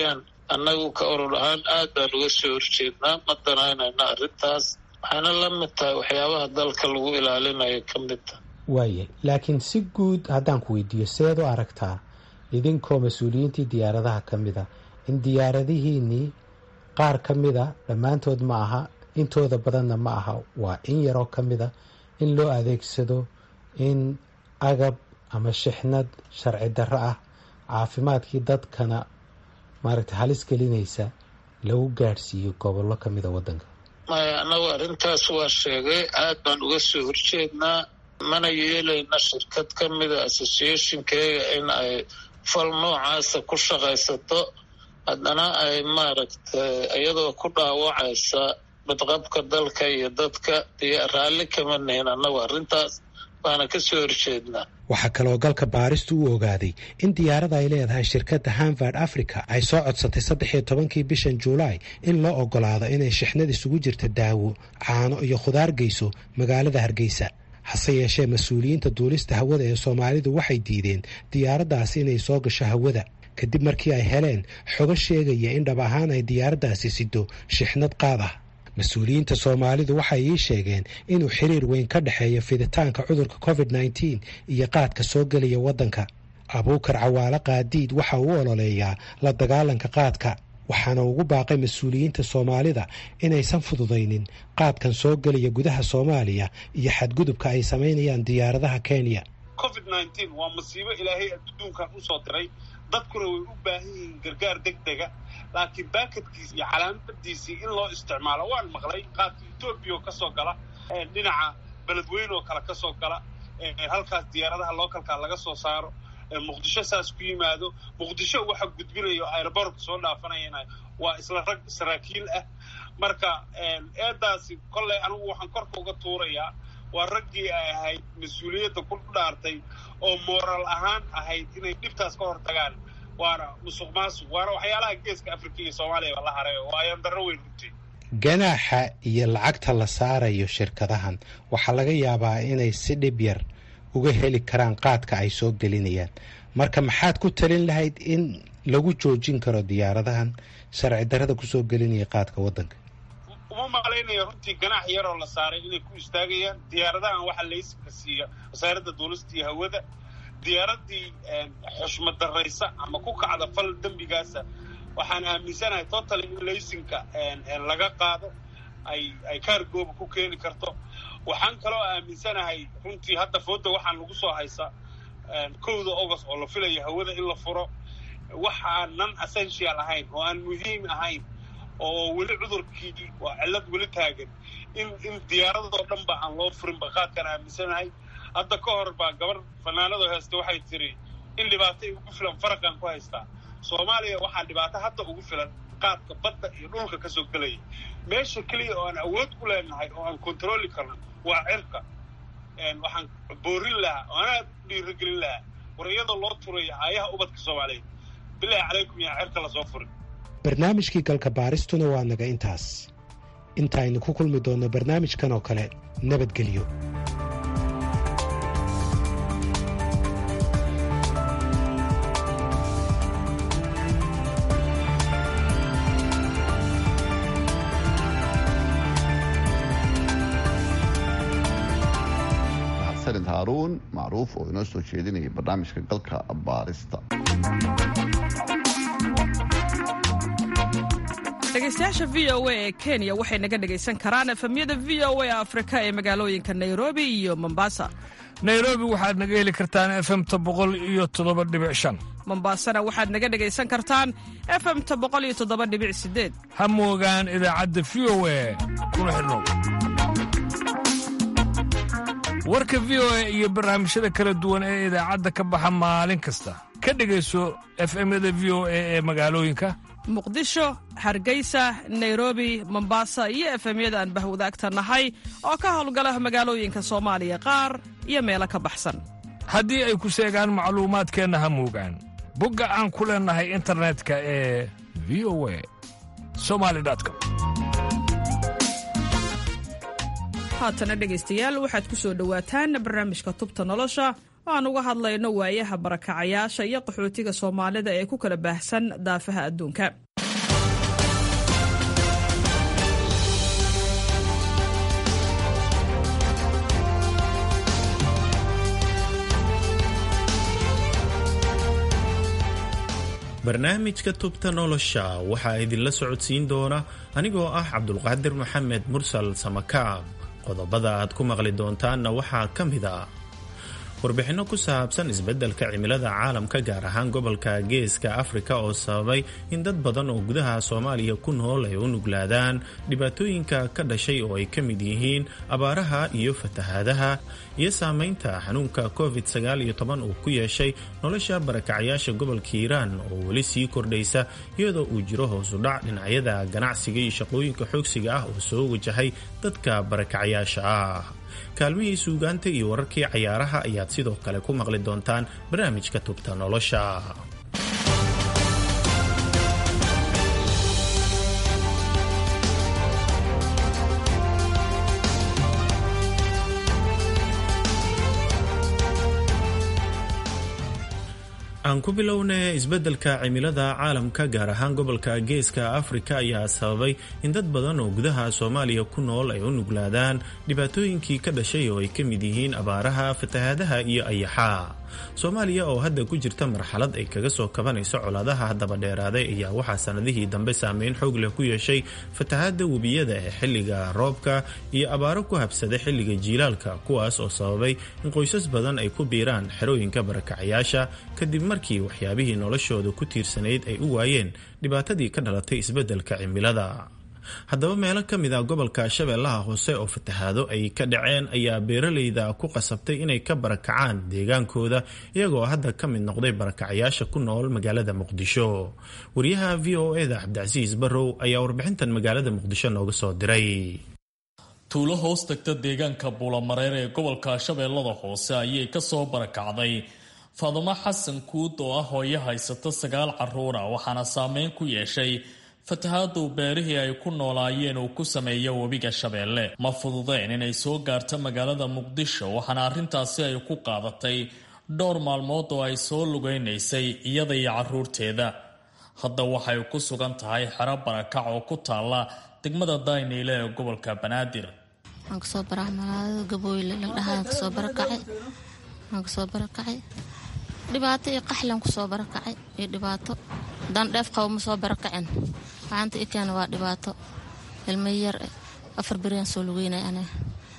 annagu ka urur ahaan aad baan uga soo horjeednaa ma danaynayna arrintaas waxayna la mid tahay waxyaabaha dalka lagu ilaalinayo ka mid taha waaya laakiin si guud haddaan ku weydiiyo seed u aragtaa idinkoo mas-uuliyiintii diyaaradaha ka mid a in diyaaradihiinnii qaar ka mida dhammaantood ma aha intooda badanna ma aha waa in yaroo ka mida in loo adeegsado in agab ama shixnad sharci darro ah caafimaadkii dadkana maaragtay halis gelinaysa lagu gaadhsiiyo gobollo ka mida waddanka maya annagu arrintaas waa sheegay aad baan uga soo horjeednaa mana yeelayna shirkad ka mida associationkeega in ay fal noocaasa ku shaqaysato haddana ay maaragtay iyadoo ku dhaawacaysa badqabka dalka iyo dadka iyo raalli kama nihin annagu arrintaas baana ka soo horjeednaa waxaa kaloo galka baaristu u ogaaday in diyaarada ay leedahay shirkadda hanvard africa ay soo codsatay saddex iyo tobankii bishan juulaay in loo ogolaado inay shixnad isugu jirta daawo caano iyo khudaar geyso magaalada hargeysa hase yeeshee mas-uuliyiinta duulista hawada ee soomaalidu waxay diideen diyaaraddaasi inay soo gasho hawada kadib markii ay heleen xogo sheegaya in dhab ahaan ay diyaaraddaasi sido shixnad qaad ah mas-uuliyiinta soomaalidu waxay ii sheegeen inuu xiriir weyn ka dhexeeyo fiditaanka cudurka covid nneteen iyo qaadka soo gelaya waddanka abuukar cawaale qaadiid waxa uu ololeeyaa la dagaalanka qaadka waxaana ugu baaqay mas-uuliyiinta soomaalida inaysan fududaynin qaadkan soo gelaya gudaha soomaaliya iyo xadgudubka ay samaynayaan diyaaradaha kenya covid nneteen waa masiibo ilaahay adduunkan usoo diray dadkuna way u baahan yihiin gargaar deg dega laakiin baakadkiisi iyo calaamadiisii in loo isticmaalo waan maqlay qaadka etoobiya oo kasoo gala dhinaca beledweyne oo kale kasoo gala halkaas diyaaradaha lookalkaa laga soo saaro muqdisho saas ku yimaado muqdisho waxa gudbinayo aerobortka soo dhaafanayana waa isla rag saraakiil ah marka eedaasi kolley anigu waxaan korka uga tuurayaa waa raggii ay ahayd mas-uuliyadda ku dhaartay oo mooral ahaan ahayd inay dhibtaas ka hor tagaan waana musuq maasuq waana waxyaalaha geeska afrika iyo soomaaliya la haray waa ayandaro weyn runtii ganaaxa iyo lacagta la saarayo shirkadahan waxaa laga yaabaa inay si dhib yar uga heli karaan qaadka ay soo gelinayaan marka maxaad ku talin lahayd in lagu joojin karo diyaaradahan sharci darrada kusoo gelinaya qaadka waddanka uma malaynaya runtii ganaax yaroo la saaray inay ku istaagayaan diyaaradahan waxaa laysanka siiya wasaaradda duulista iyo hawada diyaaradii xushmad daraysa ama ku kacda fal dembigaasa waxaan aaminsanahay totaly in laysinka laga qaado ay ay kaargooba ku keeni karto waxaan kaloo aaminsanahay runtii hadda fooda waxaan lagu soo haysa kowda august oo la filaya hawada in la furo waxaan non essential ahayn oo aan muhiim ahayn oo weli cudurkii waa cillad weli taagan in in diyaaradoo dhan ba aan loo furin baqaadkaan aaminsanahay hadda ka hor baa gabar fanaanadoo haysta waxay tiri in dhibaatay ugu filan faraqan ku haystaa soomaaliya waxaa dhibaato hadda ugu filan qaadka badda iyo dhulka ka soo gelaya meesha keliya oo aan awood ku leenahay oo aan kontroli karno waa cirka waxaan boorin lahaa oo anaa dhiirigelin lahaa war iyadoo loo turaya aayaha ubadka soomaaliyeed bilaahi calaykum yaa cirka lasoo furin barnaamijkii galka baaristuna waa naga intaas intaaynu ku kulmi doonno barnaamijkan oo kale nabadgelyo xasanid haaruun macruuf oo inoo soo jeedinayay barnaamijka galka baarista dhegeystayaasha v o a ee kenya waxay naga dhegaysan karaan efemyada v o a afrika ee magaalooyinka nairobi iyo mombasa nairobi waxaad naga heli kartaan efemta boqol iyo toddoba dhibic shan mombasana waxaad naga dhegaysan kartaan efemta boqol iyo toddoba dhibic sideed ha moogaan idaacadda v o a kuna xidhnow warka v o a iyo barnaamijyada kala duwan ee idaacadda ka baxa maalin kasta ka dhegayso efemyada v o a ee magaalooyinka muqdisho hargeysa nairobi mombasa iyo efemyada aan bahwadaagta nahay oo ka howlgala magaalooyinka soomaaliya qaar iyo meelo ka baxsan haddii ay ku seegaan macluumaadkeenna ha moogaan bogga aan ku leennahay internetka ee v o a somali com haatana dhegaystayaal waxaad ku soo dhowaataan barnaamijka tubta nolosha oo aan uga hadlayno waayaha barakacayaasha iyo qaxootiga soomaalida ee ku kala baahsan daafaha adduunka barnaamijka tubta nolosha waxaa idinla socodsiin doona anigoo ah cabdulqaadir maxamed mursal samakaab qodobada aad ku maqli doontaanna waxaa ka mid a warbixinno ku saabsan isbeddelka cimilada caalamka gaar ahaan gobolka geeska afrika oo sababay in dad badan oo gudaha soomaaliya ku nool ay u nuglaadaan dhibaatooyinka ka dhashay oo ay ka mid yihiin abaaraha iyo fatahaadaha iyo saameynta xanuunka covid uu ku yeeshay nolosha barakacyaasha gobolka hiiraan oo weli sii kordhaysa iyadoo uu jiro hoosudhac dhinacyada ganacsiga iyo shaqooyinka xoogsiga ah oo soo wajahay dadka barakacyaasha ah kaalmihii suugaanta iyo wararkii cayaaraha ayaad sidoo kale ku maqli doontaan barnaamijka tubta nolosha aan ku bilowna isbeddelka cimilada caalamka gaar ahaan gobolka geeska afrika ayaa sababay in dad badan oo gudaha soomaaliya ku nool ay u nuglaadaan dhibaatooyinkii ka dhashay oo ay ka mid yihiin abaaraha fatahaadaha iyo ayaxaa soomaaliya oo hadda ku jirta marxalad ay kaga soo kabanayso colaadaha haddaba dheeraaday ayaa waxaa sanadihii dambe saameyn xoog leh ku yeeshay fatahaada webiyada ee xilliga roobka iyo abaaro ku habsaday xilliga jiilaalka kuwaas oo sababay in qoysas badan ay ku biiraan xerooyinka barakacyaasha kadib markii waxyaabihii noloshooda ku tiirsanayd ay u waayeen dhibaatadii ka dhalatay isbeddelka cimilada haddaba meelo ka mid a gobolka shabeellaha hoose oo fatahaado ay ka dhaceen ayaa beeralayda ku qasabtay inay ka barakacaan deegaankooda iyagoo hadda ka mid noqday barakacyaasha ku nool magaalada muqdisho wariyaha v o eda cabdicasiis barrow ayaa warbixintan magaalada muqdisho nooga soo diray tuulo hoos tagta deegaanka buulamareer ee gobolka shabeellada hoose ayay kasoo barakacday faadumo xasan kuud oo ah hooyo haysata sagaal caruura waxaana saameyn ku yeeshay fatahaadu beerihii ay ku noolaayeen uu ku sameeya webiga shabeelle ma fududeen inay soo gaarto magaalada muqdisho waxaana arrintaasi ay ku qaadatay dhowr maalmood oo ay soo lugaynaysay iyada iyo caruurteeda hadda waxay ku sugan tahay xero barakac oo ku taalla degmada dayniile ee gobolka banaadir waxaan kasoo baraa magaalada gabooyle ladhahaan kasoo barakacay waxaan kasoo barakacay dhibaato iyo qaxlan kusoo barakacay iyo dhibaato dandheef qabo ma soo barakacin waxaanta i keena waa dhibaato ilma yar afar beriaan soo lugeynay aniga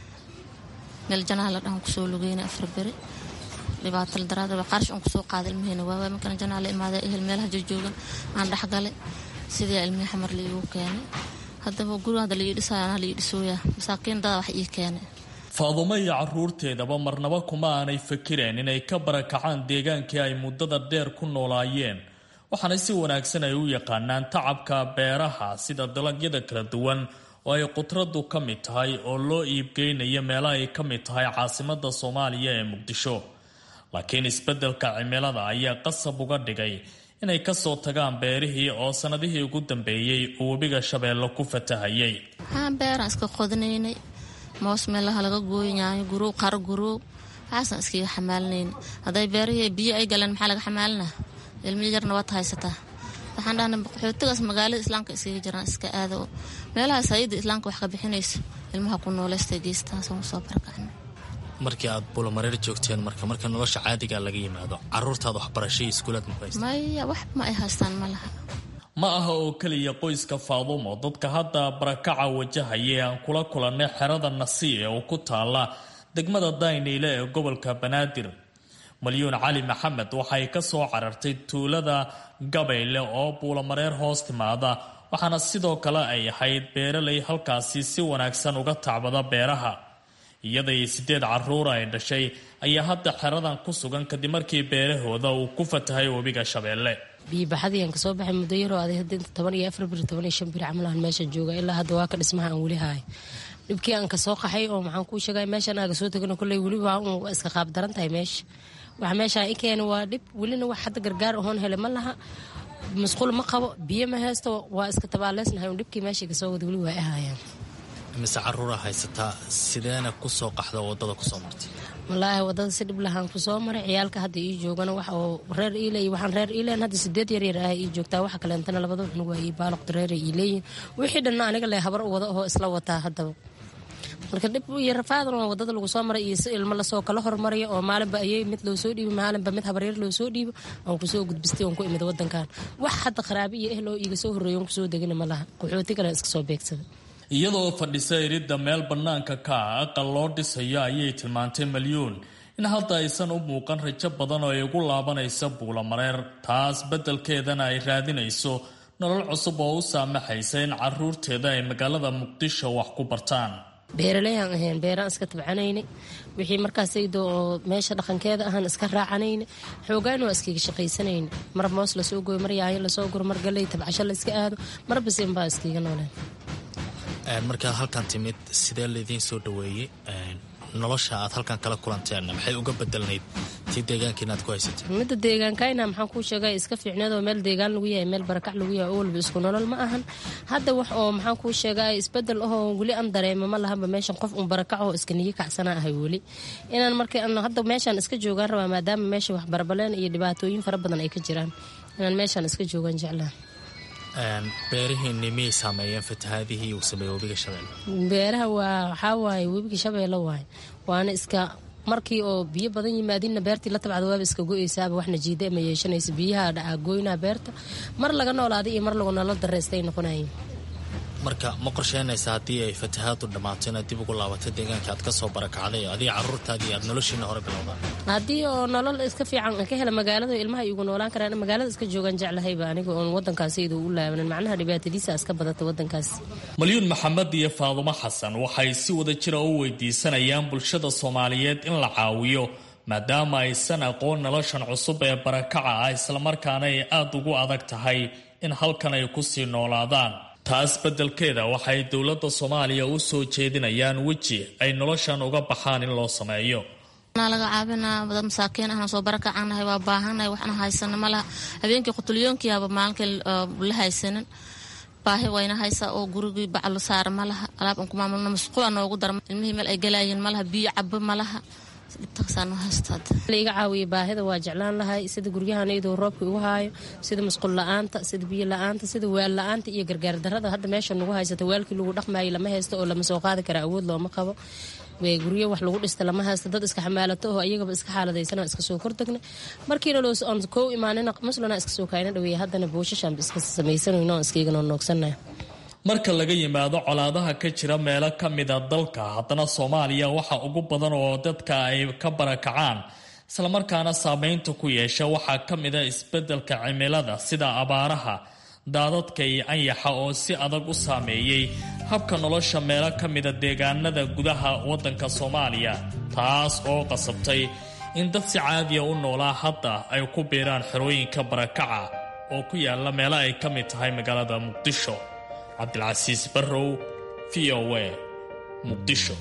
meel janaha la dhahan kusoo lugeynay afar beri dhibaato la daraadaba qarash un kusoo qaada ilmaheena waawaa markana janaha la imaada ehel meelaha jojoogan aan dhexgalay sidii ilmihii xamar la iigu keenay haddaba guri hadda la ii dhisaayo anaa la ii dhisooyaa masaakiin dada wax ii keenay faadumo iyo caruurteedaba marnaba kuma aanay fakireen inay ka barakacaan deegaankii ay muddada dheer ku noolaayeen waxaana si wanaagsan ay u yaqaanaan tacabka beeraha sida dalagyada kala duwan oo ay qudradu ka mid tahay oo loo iibgeynayo meelo ay ka mid tahay caasimada soomaaliya ee muqdisho laakiin isbeddelka cimilada ayaa qasab uga dhigay inay kasoo tagaan beerihii oo sanadihii ugu dambeeyey uu webiga shabeello ku fatahayay waxaan beeraan iska qodinaynay moos meelaha laga gooyayaayo gurow qaro gurow waxaasaan iskaga xamaalinayna hadday beerihii biyo ay galeen maxaa laga xamaalinaa ilmi yarna waad haysataa waxaan dhahna qaxootigaas magaalada islaamka iskaga jiraan iska aada oo meelahaas hay-adda islaamka wax ka bixinayso ilmaha ku nooleystay geestaasoo soo barakacna markii aad bulamareer joogteen marka marka nolosha caadiga laga yimaado caruurtaada waxbarashay iskuulaad maya wax ma ay haystaan ma laha ma aha oo keliya qoyska faadumo dadka hadda barakaca wajahaya ee aan kula kulannay xerada nasi ee oo ku taala degmada dayniile ee gobolka banaadir malyuun cali maxamed waxay ka soo carartay tuulada gabayle oo buulamareer hoos timaada waxaana sidoo kale ay ahayd beeralay halkaasi si wanaagsan uga tacbada beeraha iyadai sideed caruura ay dhashay ayaa hadda xeradan ku sugan kadib markii beerahooda uu ku fatahay webiga shabeelle biibaxadiiaan kasoo baxay muddo yaroo aday hadda inta toban iyo afar biri toban iyo shan biri camalaan meesha jooga ilaa hadda waa ka dhismaha aan weli haay dhibkii aan kasoo qaxay oo maxaan kuu sheegay meeshaan aaga soo tegano kolley weli waa un iska qaab daran tahay meesha waxa meeshaan i keena waa dhib welina wax hadda gargaar ahoon hele ma laha masquul ma qabo biyo ma haysto waa iska tabaaleysnahay un dhibkii meesha kasoo wada weli waa i haayaan mise caruura haysataa sideena kusoo qaxda wadada kusoo martay wallaahi wadada si dhib lahaan kusoo maray ciyaalka hadda ii joogana wax oo reer iiley waxaan reer iileen hadda sideed yaryar ah ii joogtaa waxa kaleentana labada cunug waa ii baaloqda reer ii leeyihin wixii dhanna aniga le habar u wada oo isla wataa haddaba marka dhib iyo rafaadan oo wadada lagu soo maray iyo si ilmo lasoo kala hormarayo oo maalinba ayay mid loo soo dhiibo maalinba mid habaryar loo soo dhiibo aan kusoo gudbistay oon ku imid wadankan wax hadda qaraabi iyo ehloo iiga soo horreeyo on kusoo degina ma laha qaxooti kale iska soo beegsada iyadoo fadhisa iridda meel bannaanka ka ah aqal loo dhisayo ayay tilmaantay malyuun in hadda aysan u muuqan rajo badan oo ay ugu laabanaysa buulamareer taas beddelkeedana ay raadinayso nolol cusub oo u saamaxaysa in caruurteeda ay magaalada muqdisho wax ku bartaan beeraleyaan ahayn beeraan iska tabcanaynay wixii markaasaydo oo meesha dhaqankeeda ahaan iska raacanayna xoogaan waa iskaga shaqaysanayna mar moos lasoo gooyo mar yaayo lasoo guro mar galley tabcasho la iska aado mar bisin baa iskaga nooleen markaad halkan timid sidee laydiin soo dhaweeyey nolosha aad halkan kala kulanteen maxay uga bedelnayd tii deegaankiina aad ku haysatay midda deegaankayna maxaan kuu sheegay iska fiicneed oo meel deegaan lagu yahay meel barakac lagu yahay oo walba isku nolol ma ahan hadda wax oo maxaan kuu sheegay isbedel ahoo weli aan dareemo ma lahanba meeshan qof un barakac oo iska niyi kacsana ahay weli inaan markii hadda meeshaan iska joogaan rabaa maadaama meesha wax barbaleen iyo dhibaatooyin fara badan ay ka jiraan inaan meeshaan iska joogaan jeclaa beerihiinni miyay saameeyeen fatahaadihii uu sameeyey webiga shabeelle beeraha waa waxaa waaye webiga shabeelle waaye waana iska markii oo biyo badan yimaadinna beertii la tabcda waaba iska go-eysaaba waxna jiida ma yeeshanaysa biyaha dhacaa gooynaa beerta mar laga noolaaday iyo mar lagu nolol dareystay noqonayeen marka ma qorsheynaysa haddii ay fatahaadu dhammaato inaad dib ugu laabato deegaanka aad ka soo barakacday adiga caruurtaadii aad noloshiina hore bilowdaan haddii oo nolol iska fiican ka hela magaalada ilmaha igu noolaan karaan magaalada iska joogaan jeclahayba aniga oon wadankaasiyada u laabanin macnaha dhibaatadiisa iska badata wadankaas malyuun maxamed iyo faadumo xasan waxay si wada jira u weydiisanayaan bulshada soomaaliyeed in la caawiyo maadaama aysan aqoon noloshan cusub ee barakaca ah islamarkaana ay aada ugu adag tahay in halkan ay kusii noolaadaan taas beddelkeeda waxay dowladda soomaaliya u soo jeedinayaan weji ay noloshan uga baxaan in loo sameeyo laga caabinaa dad masaakiin ahna soo barakacanahay waa baahannahay waxna haysana malaha habeenkii qutulyoonkiiaba maalinkii la haysanin baahi wayna haysaa oo gurigii baclo saara malaha alaab aan ku maamulno masquula noogu dara ilmihii meel ay galaayeen malaha biyo cabo malaha iga caawiya baahida waa jeclaan lahay sida guryahan iyadoo roobka igu haayo sida musqul la-aanta sida biyo la-aanta sida waal la-aanta iyo gargaar darada hadda meesha nagu haysata waalkii lagu dhaqmaayay lama haysto oo lama soo qaadi kara awood looma qabo guryo wax lagu dhista lama haysto dad iska xamaalato oo iyagaba iska xaaladaysan iska soo kordegna markiina loon kow imaanina muslana iska soo kaayna dhaweeya haddana boosashaan iska samaysanayno on iskaiganoo noogsannahay marka laga yimaado colaadaha ka jira meelo ka mida dalka haddana soomaaliya waxa ugu badan oo dadka ay ka barakacaan islamarkaana saameynta ku yeesha waxaa ka mida isbeddelka cimilada sida abaaraha daadadka iyo anyaxa oo si adag u saameeyey habka nolosha meelo ka mida deegaanada gudaha waddanka soomaaliya taas oo qasabtay in dad si caadiya u noolaa hadda ay ku biiraan xerooyinka barakaca oo ku yaala meelo ay ka mid tahay magaalada muqdisho cabdilcasiis barrow v o a muqdisho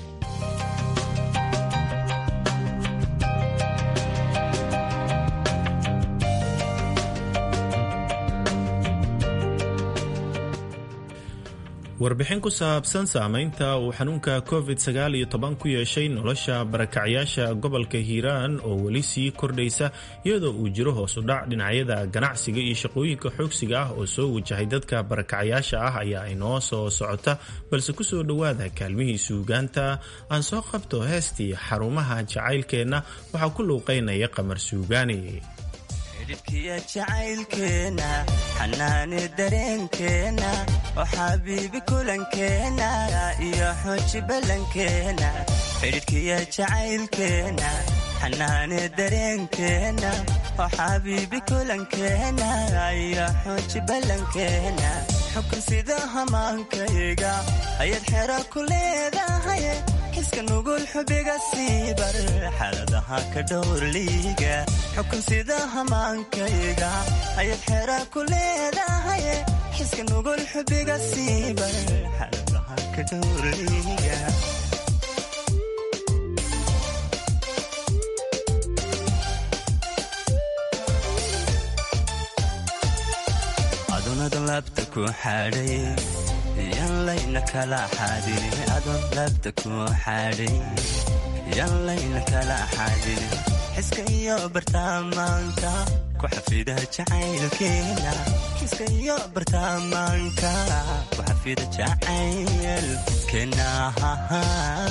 warbixin ku saabsan saameynta uu xanuunka covid sagaal iyo toban ku yeeshay nolosha barakacyaasha gobolka hiiraan oo weli sii kordhaysa iyadoo uu jiro hoos u dhac dhinacyada ganacsiga iyo shaqooyinka xoogsiga ah oo soo wajahay dadka barakacyaasha ah ayaa inoo soo socota balse kusoo dhowaada kaalmihii suugaanta aan soo qabto heestii xarumaha jacaylkeenna waxaa ku luuqaynaya qamar suugaani xidhibkiya jacaylkeenna xanaani dareenkeenna oo xabiibi kulankeenna iyo xooji ballankeenna xidhibkiya jacaylkeenna xanaani dareenkeenna oo xabiibi kulankeenna iyo xooji ballankeenna xukun sida hamaankayga ayaad xero ku leedahay kiska nugul xubiga siibar xaaladaha ka dhowrliiga xukun sida hamaankayga ayaad xera ku leedahay kiska nugul xubiga siibar xaaladaha ka dhowrliiga adunada labta ku xadhay yan layna kala xaadin adoon labta ku xadhay yan layna kala xaadin xiska iyo bartaamaanka ku xafida jacaylkeena xiska iyo bartaamaanka ku xafida jacaylkeena keenaha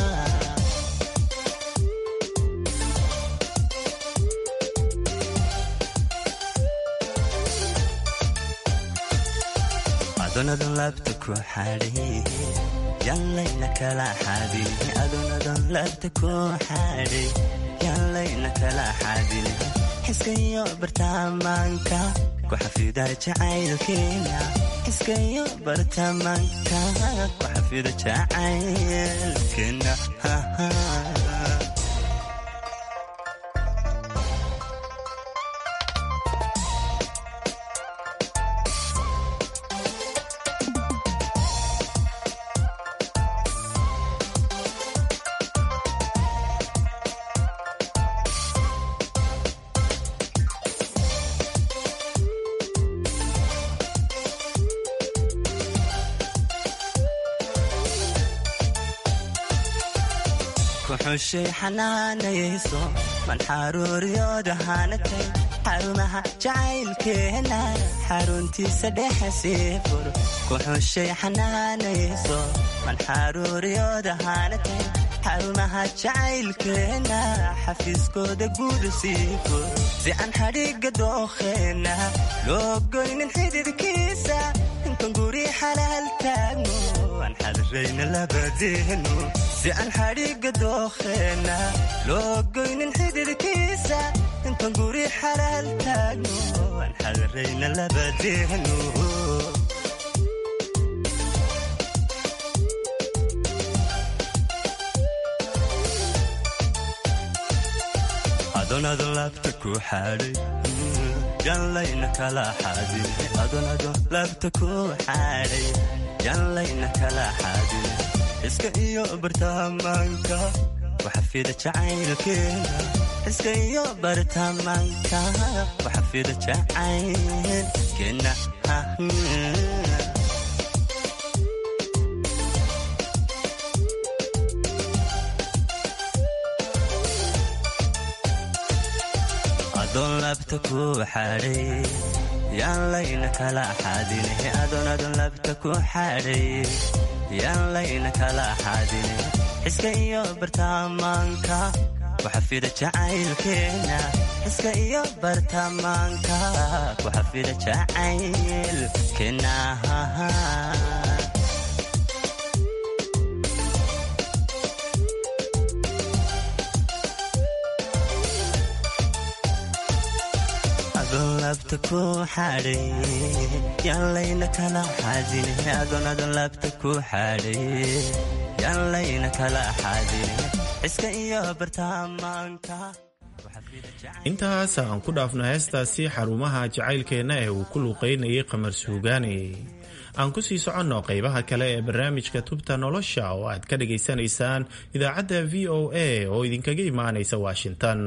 adonadon laabta ku xadhay yallayna kala xadin adonadon laabta ku xadhay yallayna kala xadin xiskayo bartamaanka ku xafida jacaylkeena xiskayo bartamaanka ku xafida jacaylkeena kuxushay xanaanayayso man xaruuriyooda hanatay xarumaha jacaylkeena xaruntiisa dhexe sii fur kuxushay xanaanayayso man xaruuriyooda hanatay xarumaha jacaylkeena xafiiskooda guuda sii fur si aan xadhiga dookheena loo goynin xididkiisa intan guri xalaal taagno aan xadirayna labadeenu si aan xadhiga dookheena loo goynin xididkiisa intan guri xalaal taagno aan xadirayna labadeenu adonadon laabta ku xadhay yanlayna kala xadin adonadon laabta ku xadhay yanlayna kala xadin iska iyo bartamaanka waxafida jacaylkeena iska iyo bartamaanka waxafida jacaylkeena adon labta ku xadhay yaan layna kala xadine adon adon labta ku xadhay yaan layna kala xadine xiska iyo bartamaanka waxafida jacaylkeena xiska iyo bartamaanka waxafida jacaylkeena labta ku xadhay yaallayna kala xadine adon adon labta ku xadhay yaallayna kala xadine xiska iyo bartamaanka intaas aan ku dhaafno heestaasi xarumaha jacaylkeenna ee uu ku luuqaynayay qamar suugaane aan ku sii soconno qaybaha kale ee barnaamijka tubta nolosha oo aad ka dhagaysanaysaan idaacadda v o a oo idinkaga imaanaysa washington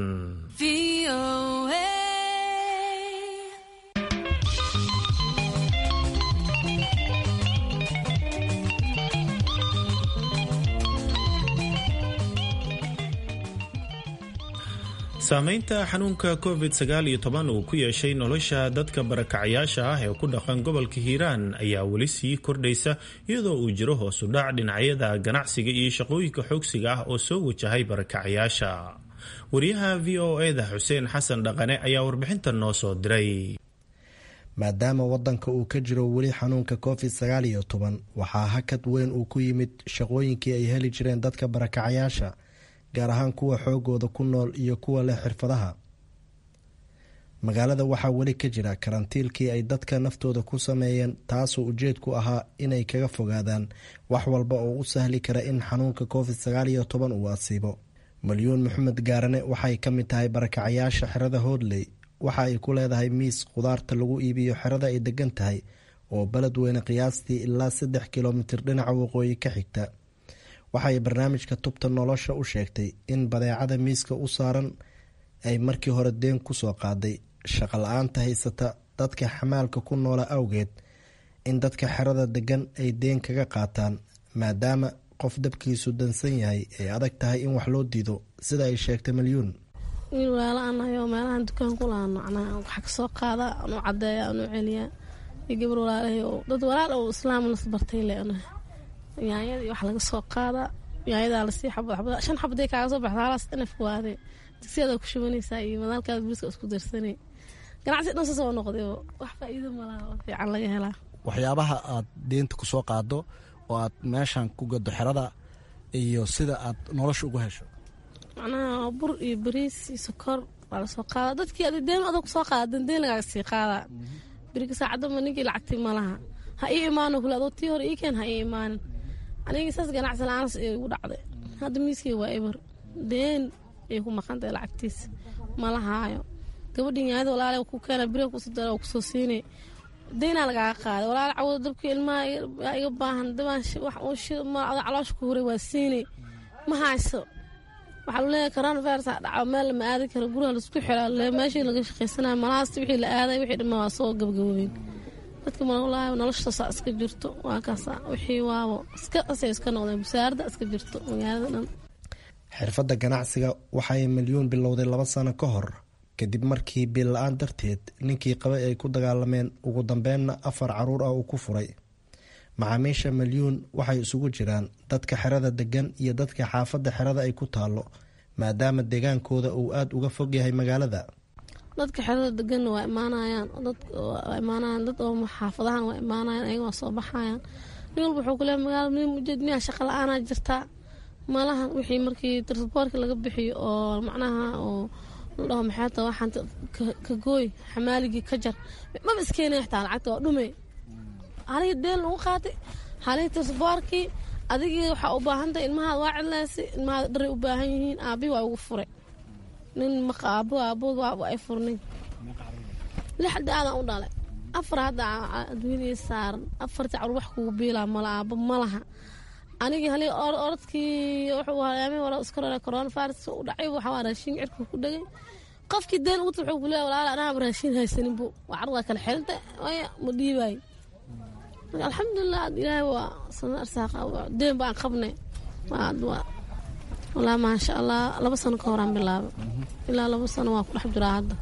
saamaynta xanuunka covid sagaal iyo toban uu ku yeeshay nolosha dadka barakacyaasha ah ee ku dhaqan gobolka hiiraan ayaa weli sii kordhaysa iyadoo uu jiro hoosu dhac dhinacyada ganacsiga iyo shaqooyinka xoogsiga ah oo soo wajahay barakacyaasha wariyaha v o eda xuseen xasan dhaqane ayaa warbixintan noo soo diray maadaama wadanka uu ka jiro weli xanuunka covid sagaal iyo toban waxaa hakad weyn uu ku yimid shaqooyinkii ay heli jireen dadka barakacyaasha gaar ahaan kuwa xoogooda ku nool iyo kuwa leh xirfadaha magaalada waxaa weli ka jira karantiilkii ay dadka naftooda ku sameeyeen taasoo ujeedku ahaa inay kaga fogaadaan wax walba oo u sahli kara in xanuunka covid sagaal iyo toban uu asiibo malyuun maxamed gaarane waxay ka mid tahay barakacayaasha xerada hoodley waxa ay ku leedahay miis khudaarta lagu iibiyo xerada ay degan tahay oo baled weyne qiyaastii ilaa saddex kilomitir dhinaca waqooyi ka xigta waxaay barnaamijka tubta nolosha u sheegtay in badeecada miiska u saaran ay markii hore deen kusoo qaaday shaqo la-aanta haysata dadka xamaalka ku noola awgeed in dadka xerada degan ay deen kaga qaataan maadaama qof dabkiisu dansan yahay ay adag tahay in wax loo diido sida ay sheegtay malyuun wiil walaala anahay oo meelahan dukaan ku laano macnaha waxa kasoo qaada anu cadeeya anu celiya iyo gabar walaalahay oo dad walaal oo islaam nas bartay le anahay yaanyadii wax laga soo qaadaa yaanyadaa lasii xabad xabad shan xabaday kaaga soo baxda halaas inaf waade digsiyadaa ku shubanaysaa iyo madaalkaada buriska isku darsanay ganacsi dhan sasoo noqday wax faa'iido malaha oo fiican laga helaa waxyaabaha aad deynta ku soo qaado oo aad meeshan ku gado xerada iyo sida aad nolosha ugu hesho macnaha bur iyo bariis iyo sokor waa lasoo qaadaa dadkii adi deen adag kusoo qaada dandeen lagaaga sii qaadaa beriga saacadama ninkii lacagti malaha ha ii imaano kule adoo tii hore ii keen ha ii imaanin aniga saas ganacsi la-aanas ay igu dhacday hadda miiskii waa eber deen ay ku maqantahay lacagtiisa mala haayo gabadhin yaayada walaale ku keena beriga kusodara kusoo siinay deynaa lagaaga qaaday walaale cawada dabka ilmaha iga baahan dabaan wax caloosha ku huray waa siinay ma hayso waxaa lu leeyahay coronavirus a dhaco meel lama aadi karo guriga laisku xira meeshii laga shaqaysanayo malahaasta wixii la aaday wixii dhammaa waa soo gabagaboobeen dadka malawalaahi noloshaasaa iska jirto waa kaasa wixii waabo iska asay iska noqdeen busaarada iska jirto magaalada dhan xirfadda ganacsiga waxay milyuun bilowday laba sano ka hor kadib markii biil la-aan darteed ninkii qabay ay ku dagaalameen ugu dambeenna afar caruur ah uu ku furay macaamiisha milyuun waxay isugu jiraan dadka xerada degan iyo dadka xaafadda xerada ay ku taalo maadaama deegaankooda uu aada uga fog yahay magaalada dadka xerada deganna waa imaanayaan waa imaanayaan dad oo xaafadahan waa imaanayaan ayaga waa soo baxayaan nin walba wuxuu ku leeyahay magaala nin ujeed miyaa shaqa la-aanaa jirtaa malahan wixii markii transportka laga bixiyo oo macnaha oo la dhaho maxay taa waxaan ka gooy xamaaligii ka jar maba iskeenaya xitaa lacagta waa dhume halihii deen lagu qaatay halihii transportkii adigii waxaa u baahantahay ilmahaad waa cidlaysay ilmahaad dharay u baahan yihiin aabii waa ugu furay nin maqa aabo aabood waa ay furnay lixda aadan u dhalay afar hadda adduunyadii saaran afartii carur wax kugu biilaa mala aabo malaha anigii halii orodkii wuxuu halaamay wara iska rara corona virus u dhacay waxaa raashin cirka ku dhagay qofkii deen ugu wuxuu ku leeyahay walaal anaa raashin haysanin bu waa carruda kala xelta waya ma dhiibay alxamdulilah ilaahay waa sana arsaaqa deen baan qabnay walaa maasha allah laba sano ka horaan bilaabay ilaa laba sano waa ku dhex jiraa hadda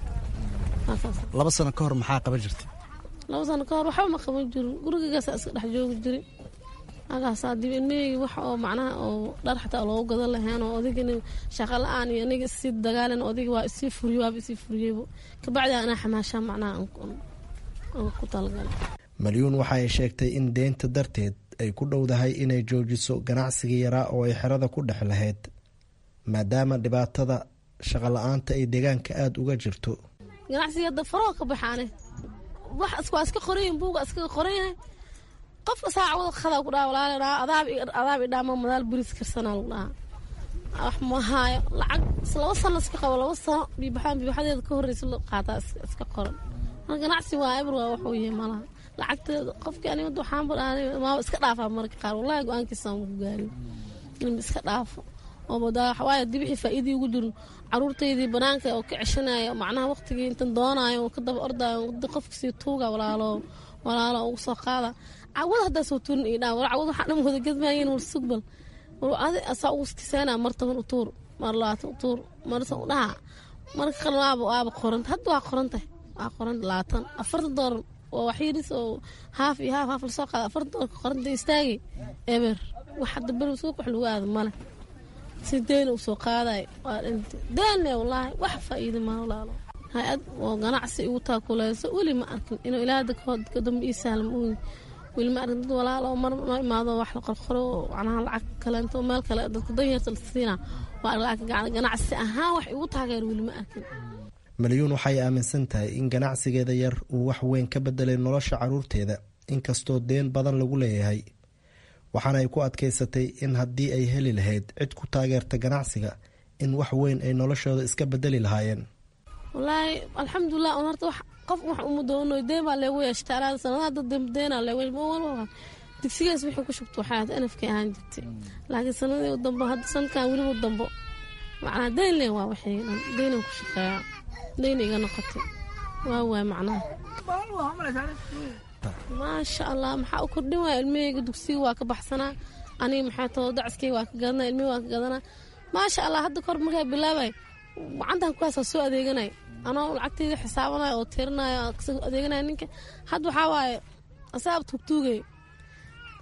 laba sano ka hor maxaa qaban jirtay laba sano ka hor waxba ma qaban jirin gurigagaasa iska dhex joogi jiray halkaasaa dib ilmaheygi wax oo macnaha oo dhar xataa loogu gadan lahayn oo odigani shaqa la-aan iyo aniga isii dagaalan odiga waa isii furiyo waaba isii furiyeybo kabacdi anaa xamaashaa macnaha aan ku talagalay malyuun waxa ay sheegtay in deynta darteed ay ku dhowdahay inay joojiso ganacsigii yaraa oo ay xerada ku dhex lahayd maadaama dhibaatada shaqa la-aanta ay deegaanka aada uga jirto ganacsiga hadda faroo ka baxaane wax waa iska qoranyihin buuga iskaga qoran yahay qofka saacawada qadaa ku dhaha walaal adaab adaab idhaama madaal buris karsanaa lagu dhahaa wax ma haayo lacag laba sano iska qabo laba sano biibaxaan biibaxadeeda ka horreysa la qaataa iska qoran ganacsi waa eber waa waxuu yahay malaha lacagteeda qofkii aniga waxaan maaba iska dhaafaa marka qaar wallahi go-aankiisa aan ku gaarin in iska dhaafo waayo dib wixii faa'iidii ugu jirin caruurtaydii banaanka oo ka ceshanaya macnaha waqtigii intan doonaayo oo ka daba ordaayo qofka sii tuuga walaalo walaalo ugu soo qaada cawada haddaa soo tuurin ii dhaa cawad waxaa dhan wada gadmaayeen war sugbal war adi asaa ugu kiseena mar toban u tuur mar labaatan u tuur marsa u dhaha marka qalin waaba waaba qoranta hadda waa qorantahay waa qoranta labaatan afartan doolar waa waxyiris oo haaf iyo haaf haaf lasoo qaada afartan doolarka qoranta istaagi eber wax hadda beri suuq wax lagu aada male si deena usoo qaaday waa dhinta deenne wallaahi wax faa'iida ma walaalo hay-ad oo ganacsi igu taakuleyso weli ma arkin inuu ilaa ka dambe ii sahlam uun weli ma arkin dad walaalo mar noo imaado wax la qorqoro oo macnaha lacag kaleento meel kale dadka danyarta la siina waa lacag ganacsi ahaan wax igu taageer weli ma arkin malyuun waxay aaminsan tahay in ganacsigeeda yar uu wax weyn ka bedelay nolosha caruurteeda inkastoo deen badan lagu leeyahay waxaana ay ku adkaysatay in haddii ay heli lahayd cid ku taageerta ganacsiga in wax weyn ay noloshooda iska bedeli lahaayeen wallaahi alxamdulilah un horta qof wax uma doono deen baa leegu yeeshta anaada sanadaha dad deenaa leegu yeeshta digsigaas wixii ku shubta waxay ahayd anafkay ahaan jirtay laakiin sanadii dambo hadda sanadkan weliba dambo macnaa deen leen waa waxay dhan deenan ku shaqeeyaa dayna iga noqotay waa waay macnaha maasha allah maxaa u kordhin waaya ilmaheyga dugsiga waa ka baxsanaa aniga maxaa too dacaskeyga waa ka gadanaa ilmihii waa ka gadanaa maasha allah hadda kor markaa bilaabay gacantan kuwaasa soo adeeganay anoo lacagteyda xisaabanayo oo tirinaayo kasoo adeeganaya ninka hadda waxaa waaye asaab tuugtuugay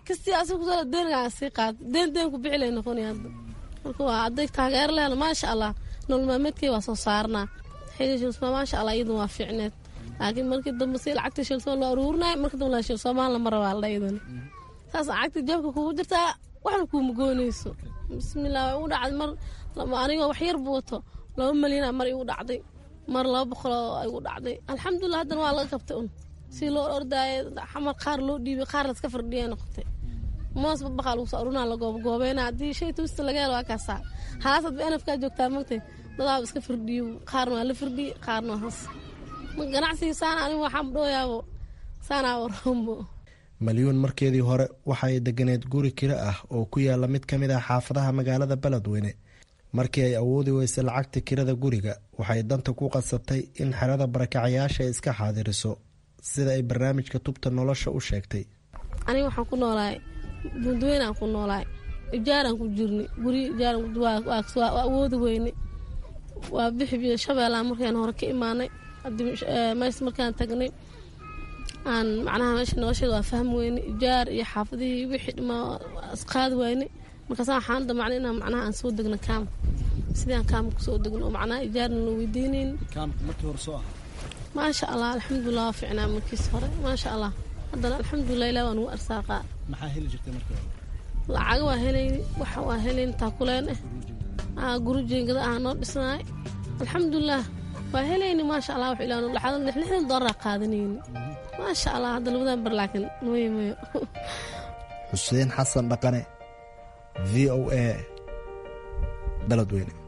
kastii asiga kusoo deengaa sii qaad deen deen ku bixi lay noqonaya hadda marka waa aday taageero lehna maasha allah nolol maalmeedkay waa soo saarnaa xili shilsoma maasha allah iyadun waa fiicneed laakiin markii dambe si lacagta shilsoma loo aruurinaya markii dambe la shilsomaan lama rabaa la iyadana saas lacagta jeebka kugu jirtaa waxna kuuma goonayso bismillah way ugu dhacday mar anigoo wax yar buu wato laba malyan mar igu dhacday mar laba boqol igu dhacday alxamdulilah haddana waa laga qabtay un si loo ordaayo xamar qaar loo dhiibay qaar laska fardhiya noqotay moos babaqaa lagu soo arunaa la goobgoobeena haddii shay tuusta laga helo waa kaasaa haasad ba enafkaa joogtaa magtay dadaaba iska firdhiyo qaarna waa la firdhiye qaarna waa hoos ganacsigii saana anigu waxaan dhooyaabo saanaa warombo malyuun markeedii hore waxay deganeed guri kiro ah oo ku yaala mid ka mid ah xaafadaha magaalada beledweyne markii ay awoodi weysay lacagta kirada guriga waxay danta ku qasabtay in xerada barakacayaasha ay iska xaadiriso sida ay barnaamijka tubta nolosha u sheegtay aniga waxaan ku noolahay buundweynaan ku noolahay ijaaraan ku jirnay guri ijaarwaa awoodi weyne waa bixi shabeellaan markaan hore ka imaanay mees markaan tagnay aan macnaha meesha nolosheeda waa fahmi weyne ijaar iyo xaafadihii wixii dhimaa isqaadi weyne markaasa waxaan damacnay inaan macnaha aan soo degno kaam sidii aan kaamka kusoo degno oo macnaha ijaarna la weydiinayn maasha allah alxamdulilah waa ficnaa markiis hore maasha allah haddana alxamdulilah ilah waa nugu arsaaqaa lacaga waa helayni waxa waa helayn taakuleen ah guri jeengada ah noo dhisnaay alxamdulilah waa helayni maasha allah wax ilaa laxdan lixdan doolara qaadanayni maasha allah hadda labadan bar laakiin mooye mooyo xuseen xasan dhaqane v o a beledweyne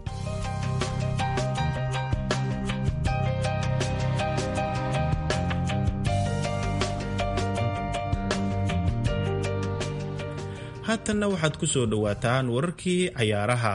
haatanna waxaad ku soo dhowaataan wararkii cayaaraha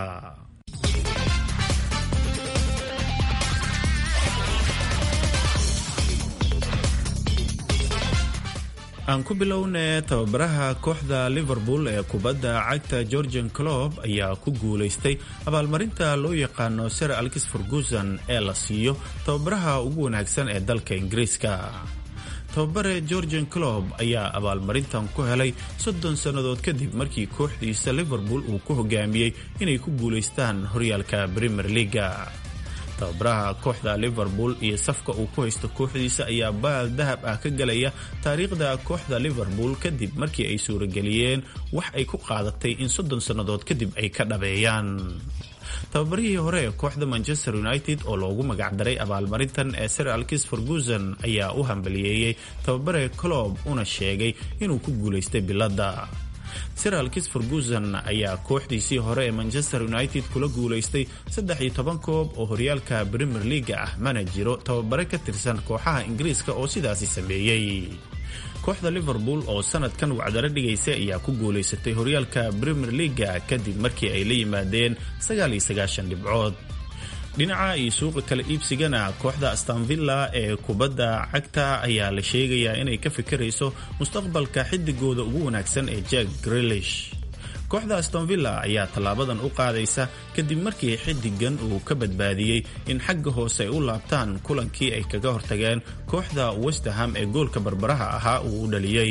aan ku bilowne tababaraha kooxda liverpool ee kubadda cagta georgian clob ayaa ku guulaystay abaalmarinta loo yaqaano sir alkis ferguson ee la siiyo tababaraha ugu wanaagsan ee dalka ingiriiska tababare georgian clob ayaa abaalmarintan ku helay soddon sannadood kadib markii kooxdiisa liverpool uu ku hogaamiyey inay ku guulaystaan horyaalka premier leaga tababaraha kooxda liverpool iyo safka uu ku haysto kooxdiisa ayaa baal dahab ah ka galaya taariikhda kooxda liverpool kadib markii ay suurageliyeen wax ay ku qaadatay in soddon sannadood kadib ay ka dhabeeyaan tababarihii hore ee kooxda manchester united oo loogu magacdaray abaalmarintan ee sir alkis ferguson ayaa u hambaliyeeyey tababare clob una sheegay inuu ku guulaystay biladda sir alkis ferguson ayaa kooxdiisii hore ee manchester united kula guulaystay saddex iyo toban koob oo horyaalka premier leaga ah mana jiro tababare ka tirsan kooxaha ingiriiska oo sidaasi sameeyey kooxda liverpool oo sanadkan wacdaro dhigaysa ayaa ku guulaysatay horyaalka premier leaga kadib markii ay la yimaadeen sagaal iyo sagaashan dhibcood dhinaca iyo suuqa kala iibsigana kooxda astanvilla ee kubadda cagta ayaa la sheegayaa inay ka fikirayso mustaqbalka xidigooda ugu wanaagsan ee jack grelish kooxda astonvilla ayaa tallaabadan u qaadaysa kadib markii xidigan uu ka badbaadiyey in xagga hoose ay u laabtaan kulankii ay kaga hortageen kooxda westerham ee goolka barbaraha ahaa uu u dhaliyey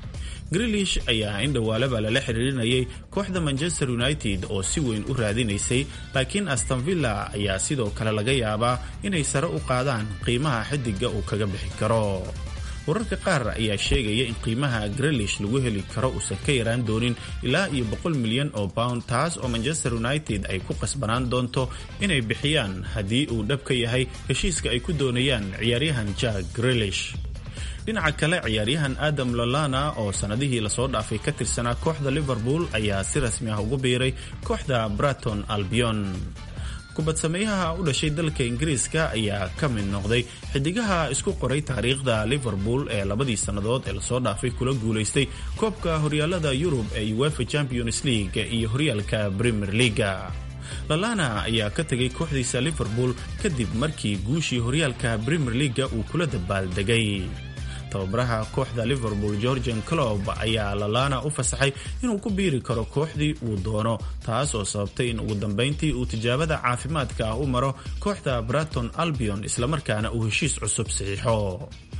grilish ayaa in dhowaalaba lala xiriirinayay kooxda manchester united oo si weyn u raadinaysay laakiin astonvilla ayaa sidoo kale laga yaabaa inay sare u qaadaan qiimaha xidiga uu kaga bixi karo wararka qaar ayaa sheegaya in qiimaha grelish lagu heli karo uusan ka yaraan doonin ilaa iyo boqol milyan oo pound taas oo manchester united ay ku qasbanaan doonto inay bixiyaan haddii uu dhab ka yahay heshiiska ay ku doonayaan ciyaaryahan jack grelish dhinaca kale ciyaaryahan adam lolana oo sannadihii lasoo dhaafay ka tirsanaa kooxda liverpool ayaa si rasmi ah ugu biiray kooxda braton albion kubadsameeyaha u dhashay dalka ingiriiska ayaa ka mid noqday xidigaha isku qoray taariikhda liverpool ee labadii sannadood ee lasoo dhaafay kula guulaystay koobka horyaalada yurub ee uefa champions league iyo horyaalka premier leaga lalana ayaa ka tegay kooxdiisa liverpool kadib markii guushii horyaalka premier leaga uu kula dabaaldegay tababaraha kooxda liverpool georgian clob ayaa lalana u fasaxay inuu ku biiri karo kooxdii uu doono taas oo sababtay in ugu dambayntii uu tijaabada caafimaadka ah u maro kooxda braton albion islamarkaana uu heshiis cusub saxiixo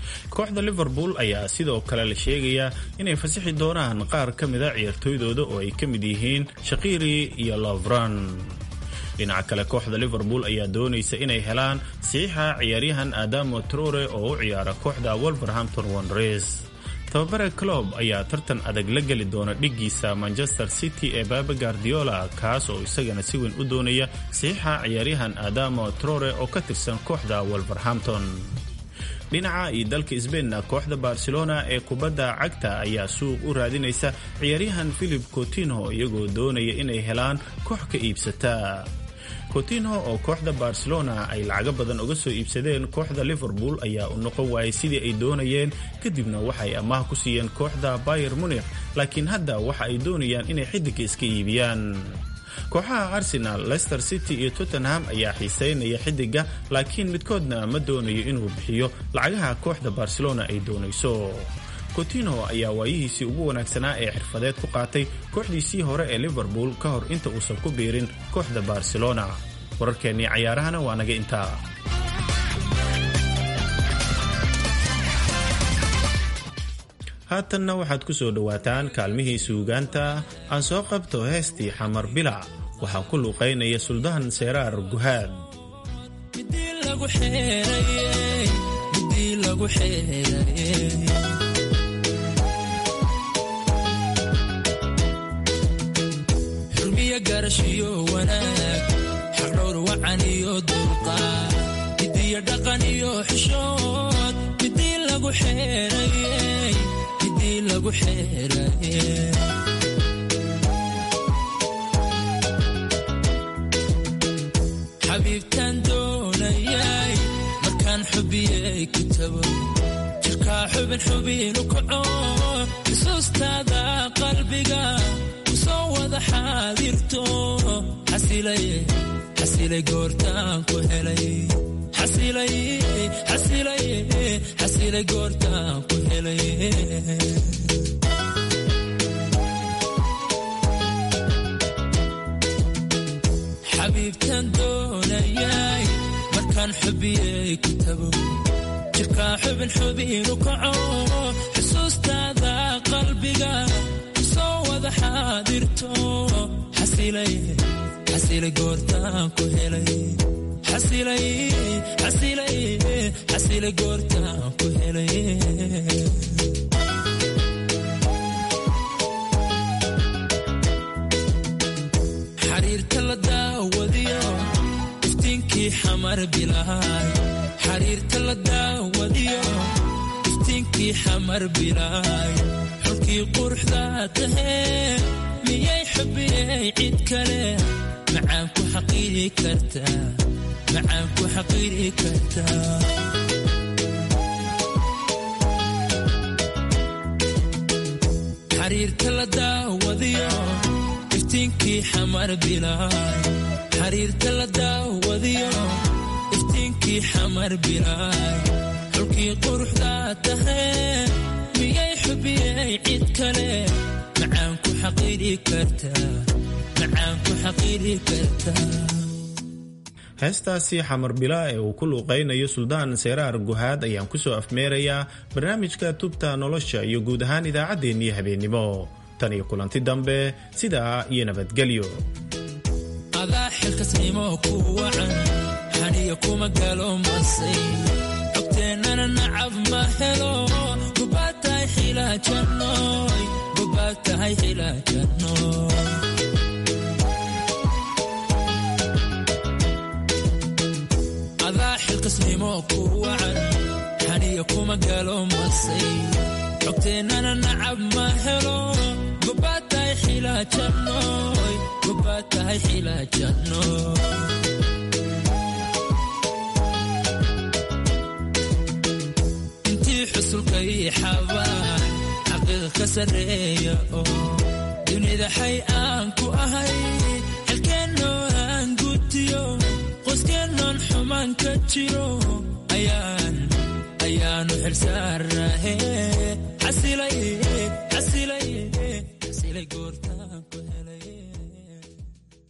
kooxda liverpool ayaa sidoo kale la sheegayaa inay fasixi doonaan qaar ka mida ciyaartooydooda oo ay ka mid yihiin shaqiri iyo lovran dhinaca kale kooxda liverpool ayaa doonaysa inay helaan saxiixa ciyaaryahan adamo trore oo u ciyaara kooxda wolverhampton wanres tababare clob ayaa tartan adag la geli doona dhiggiisa manchester city ee baba guardiola kaas oo isagana si weyn u doonaya saxiixa ciyaaryahan adamo trore oo ka tirsan kooxda wolverhampton dhinaca iyo dalka sbainna kooxda barcelona ee kubadda cagta ayaa suuq u raadinaysa ciyaaryahan philip cotinho iyagoo doonaya inay helaan koox ka iibsata cotinho oo kooxda barcelona ay lacago badan uga soo iibsadeen kooxda liverpool ayaa u noqon waayay sidii ay doonayeen kadibna waxay amaah ku siiyeen kooxda bayer munich laakiin hadda waxa ay doonayaan inay xidiga iska iibiyaan kooxaha arsenal leicester city iyo tottenham ayaa xiiseynaya xidiga laakiin midkoodna ma doonayo inuu bixiyo lacagaha kooxda barcelona ay doonayso cotinho ayaa waayihiisii ugu wanaagsanaa ee xirfadeed ku qaatay kooxdiisii hore ee liverpool ka hor inta uusan ku biirin kooxda barcelona wararkeennii cayaarahana waa naga intaa haatanna waxaad ku soo dhowaataan kaalmihii suugaanta aan soo qabto heestii xamar bilac waxaa ku luuqaynaya suldahan seeraar guhaad xurmiya garashiyo wanaag xaqdhowr wacan iyo dulqaad midiyo dhaqan iyo xishood midii lagu xeerayey midii lagu xeerayey xabiibtaan doonayay markaan xubiyey kitabo jirkaa xubin xubinu kaco xusuustaada qalbiga kusoo wada xaadirto xasilay goortaan ku helay xasilay goortaan ku helay xabiibtaan doonayay markaan xubiyey kitabo jirkaa xubin xubinu kaco xusuustaada qalbiga kusoo wada xaadirto xasilay goortaan ku helay xasilay goortaan ku helay xariirta la daawadiyo iftiinkii xamar bilaay xariirta la daawadiyo iftiinkii xamar bilaay xulkii quruxda tahee miyay xubiyey cid kale macaan ku xaqiiri kartaa macaan ku xaqiiri kartaa xariirta la daawadiyo iftiinkii xamar bilaay xariirta la daawadiyo iftiinkii xamar bilaay xulkii quruxda tahee miyay xubiyey cid kale macaan ku xaqiiri kartaa macaan ku xaqiiri kartaa heestaasi xamar bilaa ee uu ku luuqaynayo suldaan seeraar guhaad ayaan ku soo afmeerayaa barnaamijka tubta nolosha iyo guud ahaan idaacaddeenii habeennimo tan iyo kulanti dambe sidaa iyo nabadgelyo adaa xilkasnimo ku wacan xaniya kuma galo masay xogteennana nacab ma helo gubaad tahay xilaajanoy gubaad tahay xilaajanoy adaa xilkasnimo ku wacan xaniya kuma galo masay xogteennana nacab ma helo gubaad tahay xilaajanoy gubaad tahay xilaajanoy intii xusulkay xabaan xaqiiqa ka sarreeya oo dunida xay aan ku ahay xilkeennoo aan gutiyo qoyskeenoon xumaan ka jiro ayaan ayaanu xilsaarahe xasilay xasilay xasilay goorta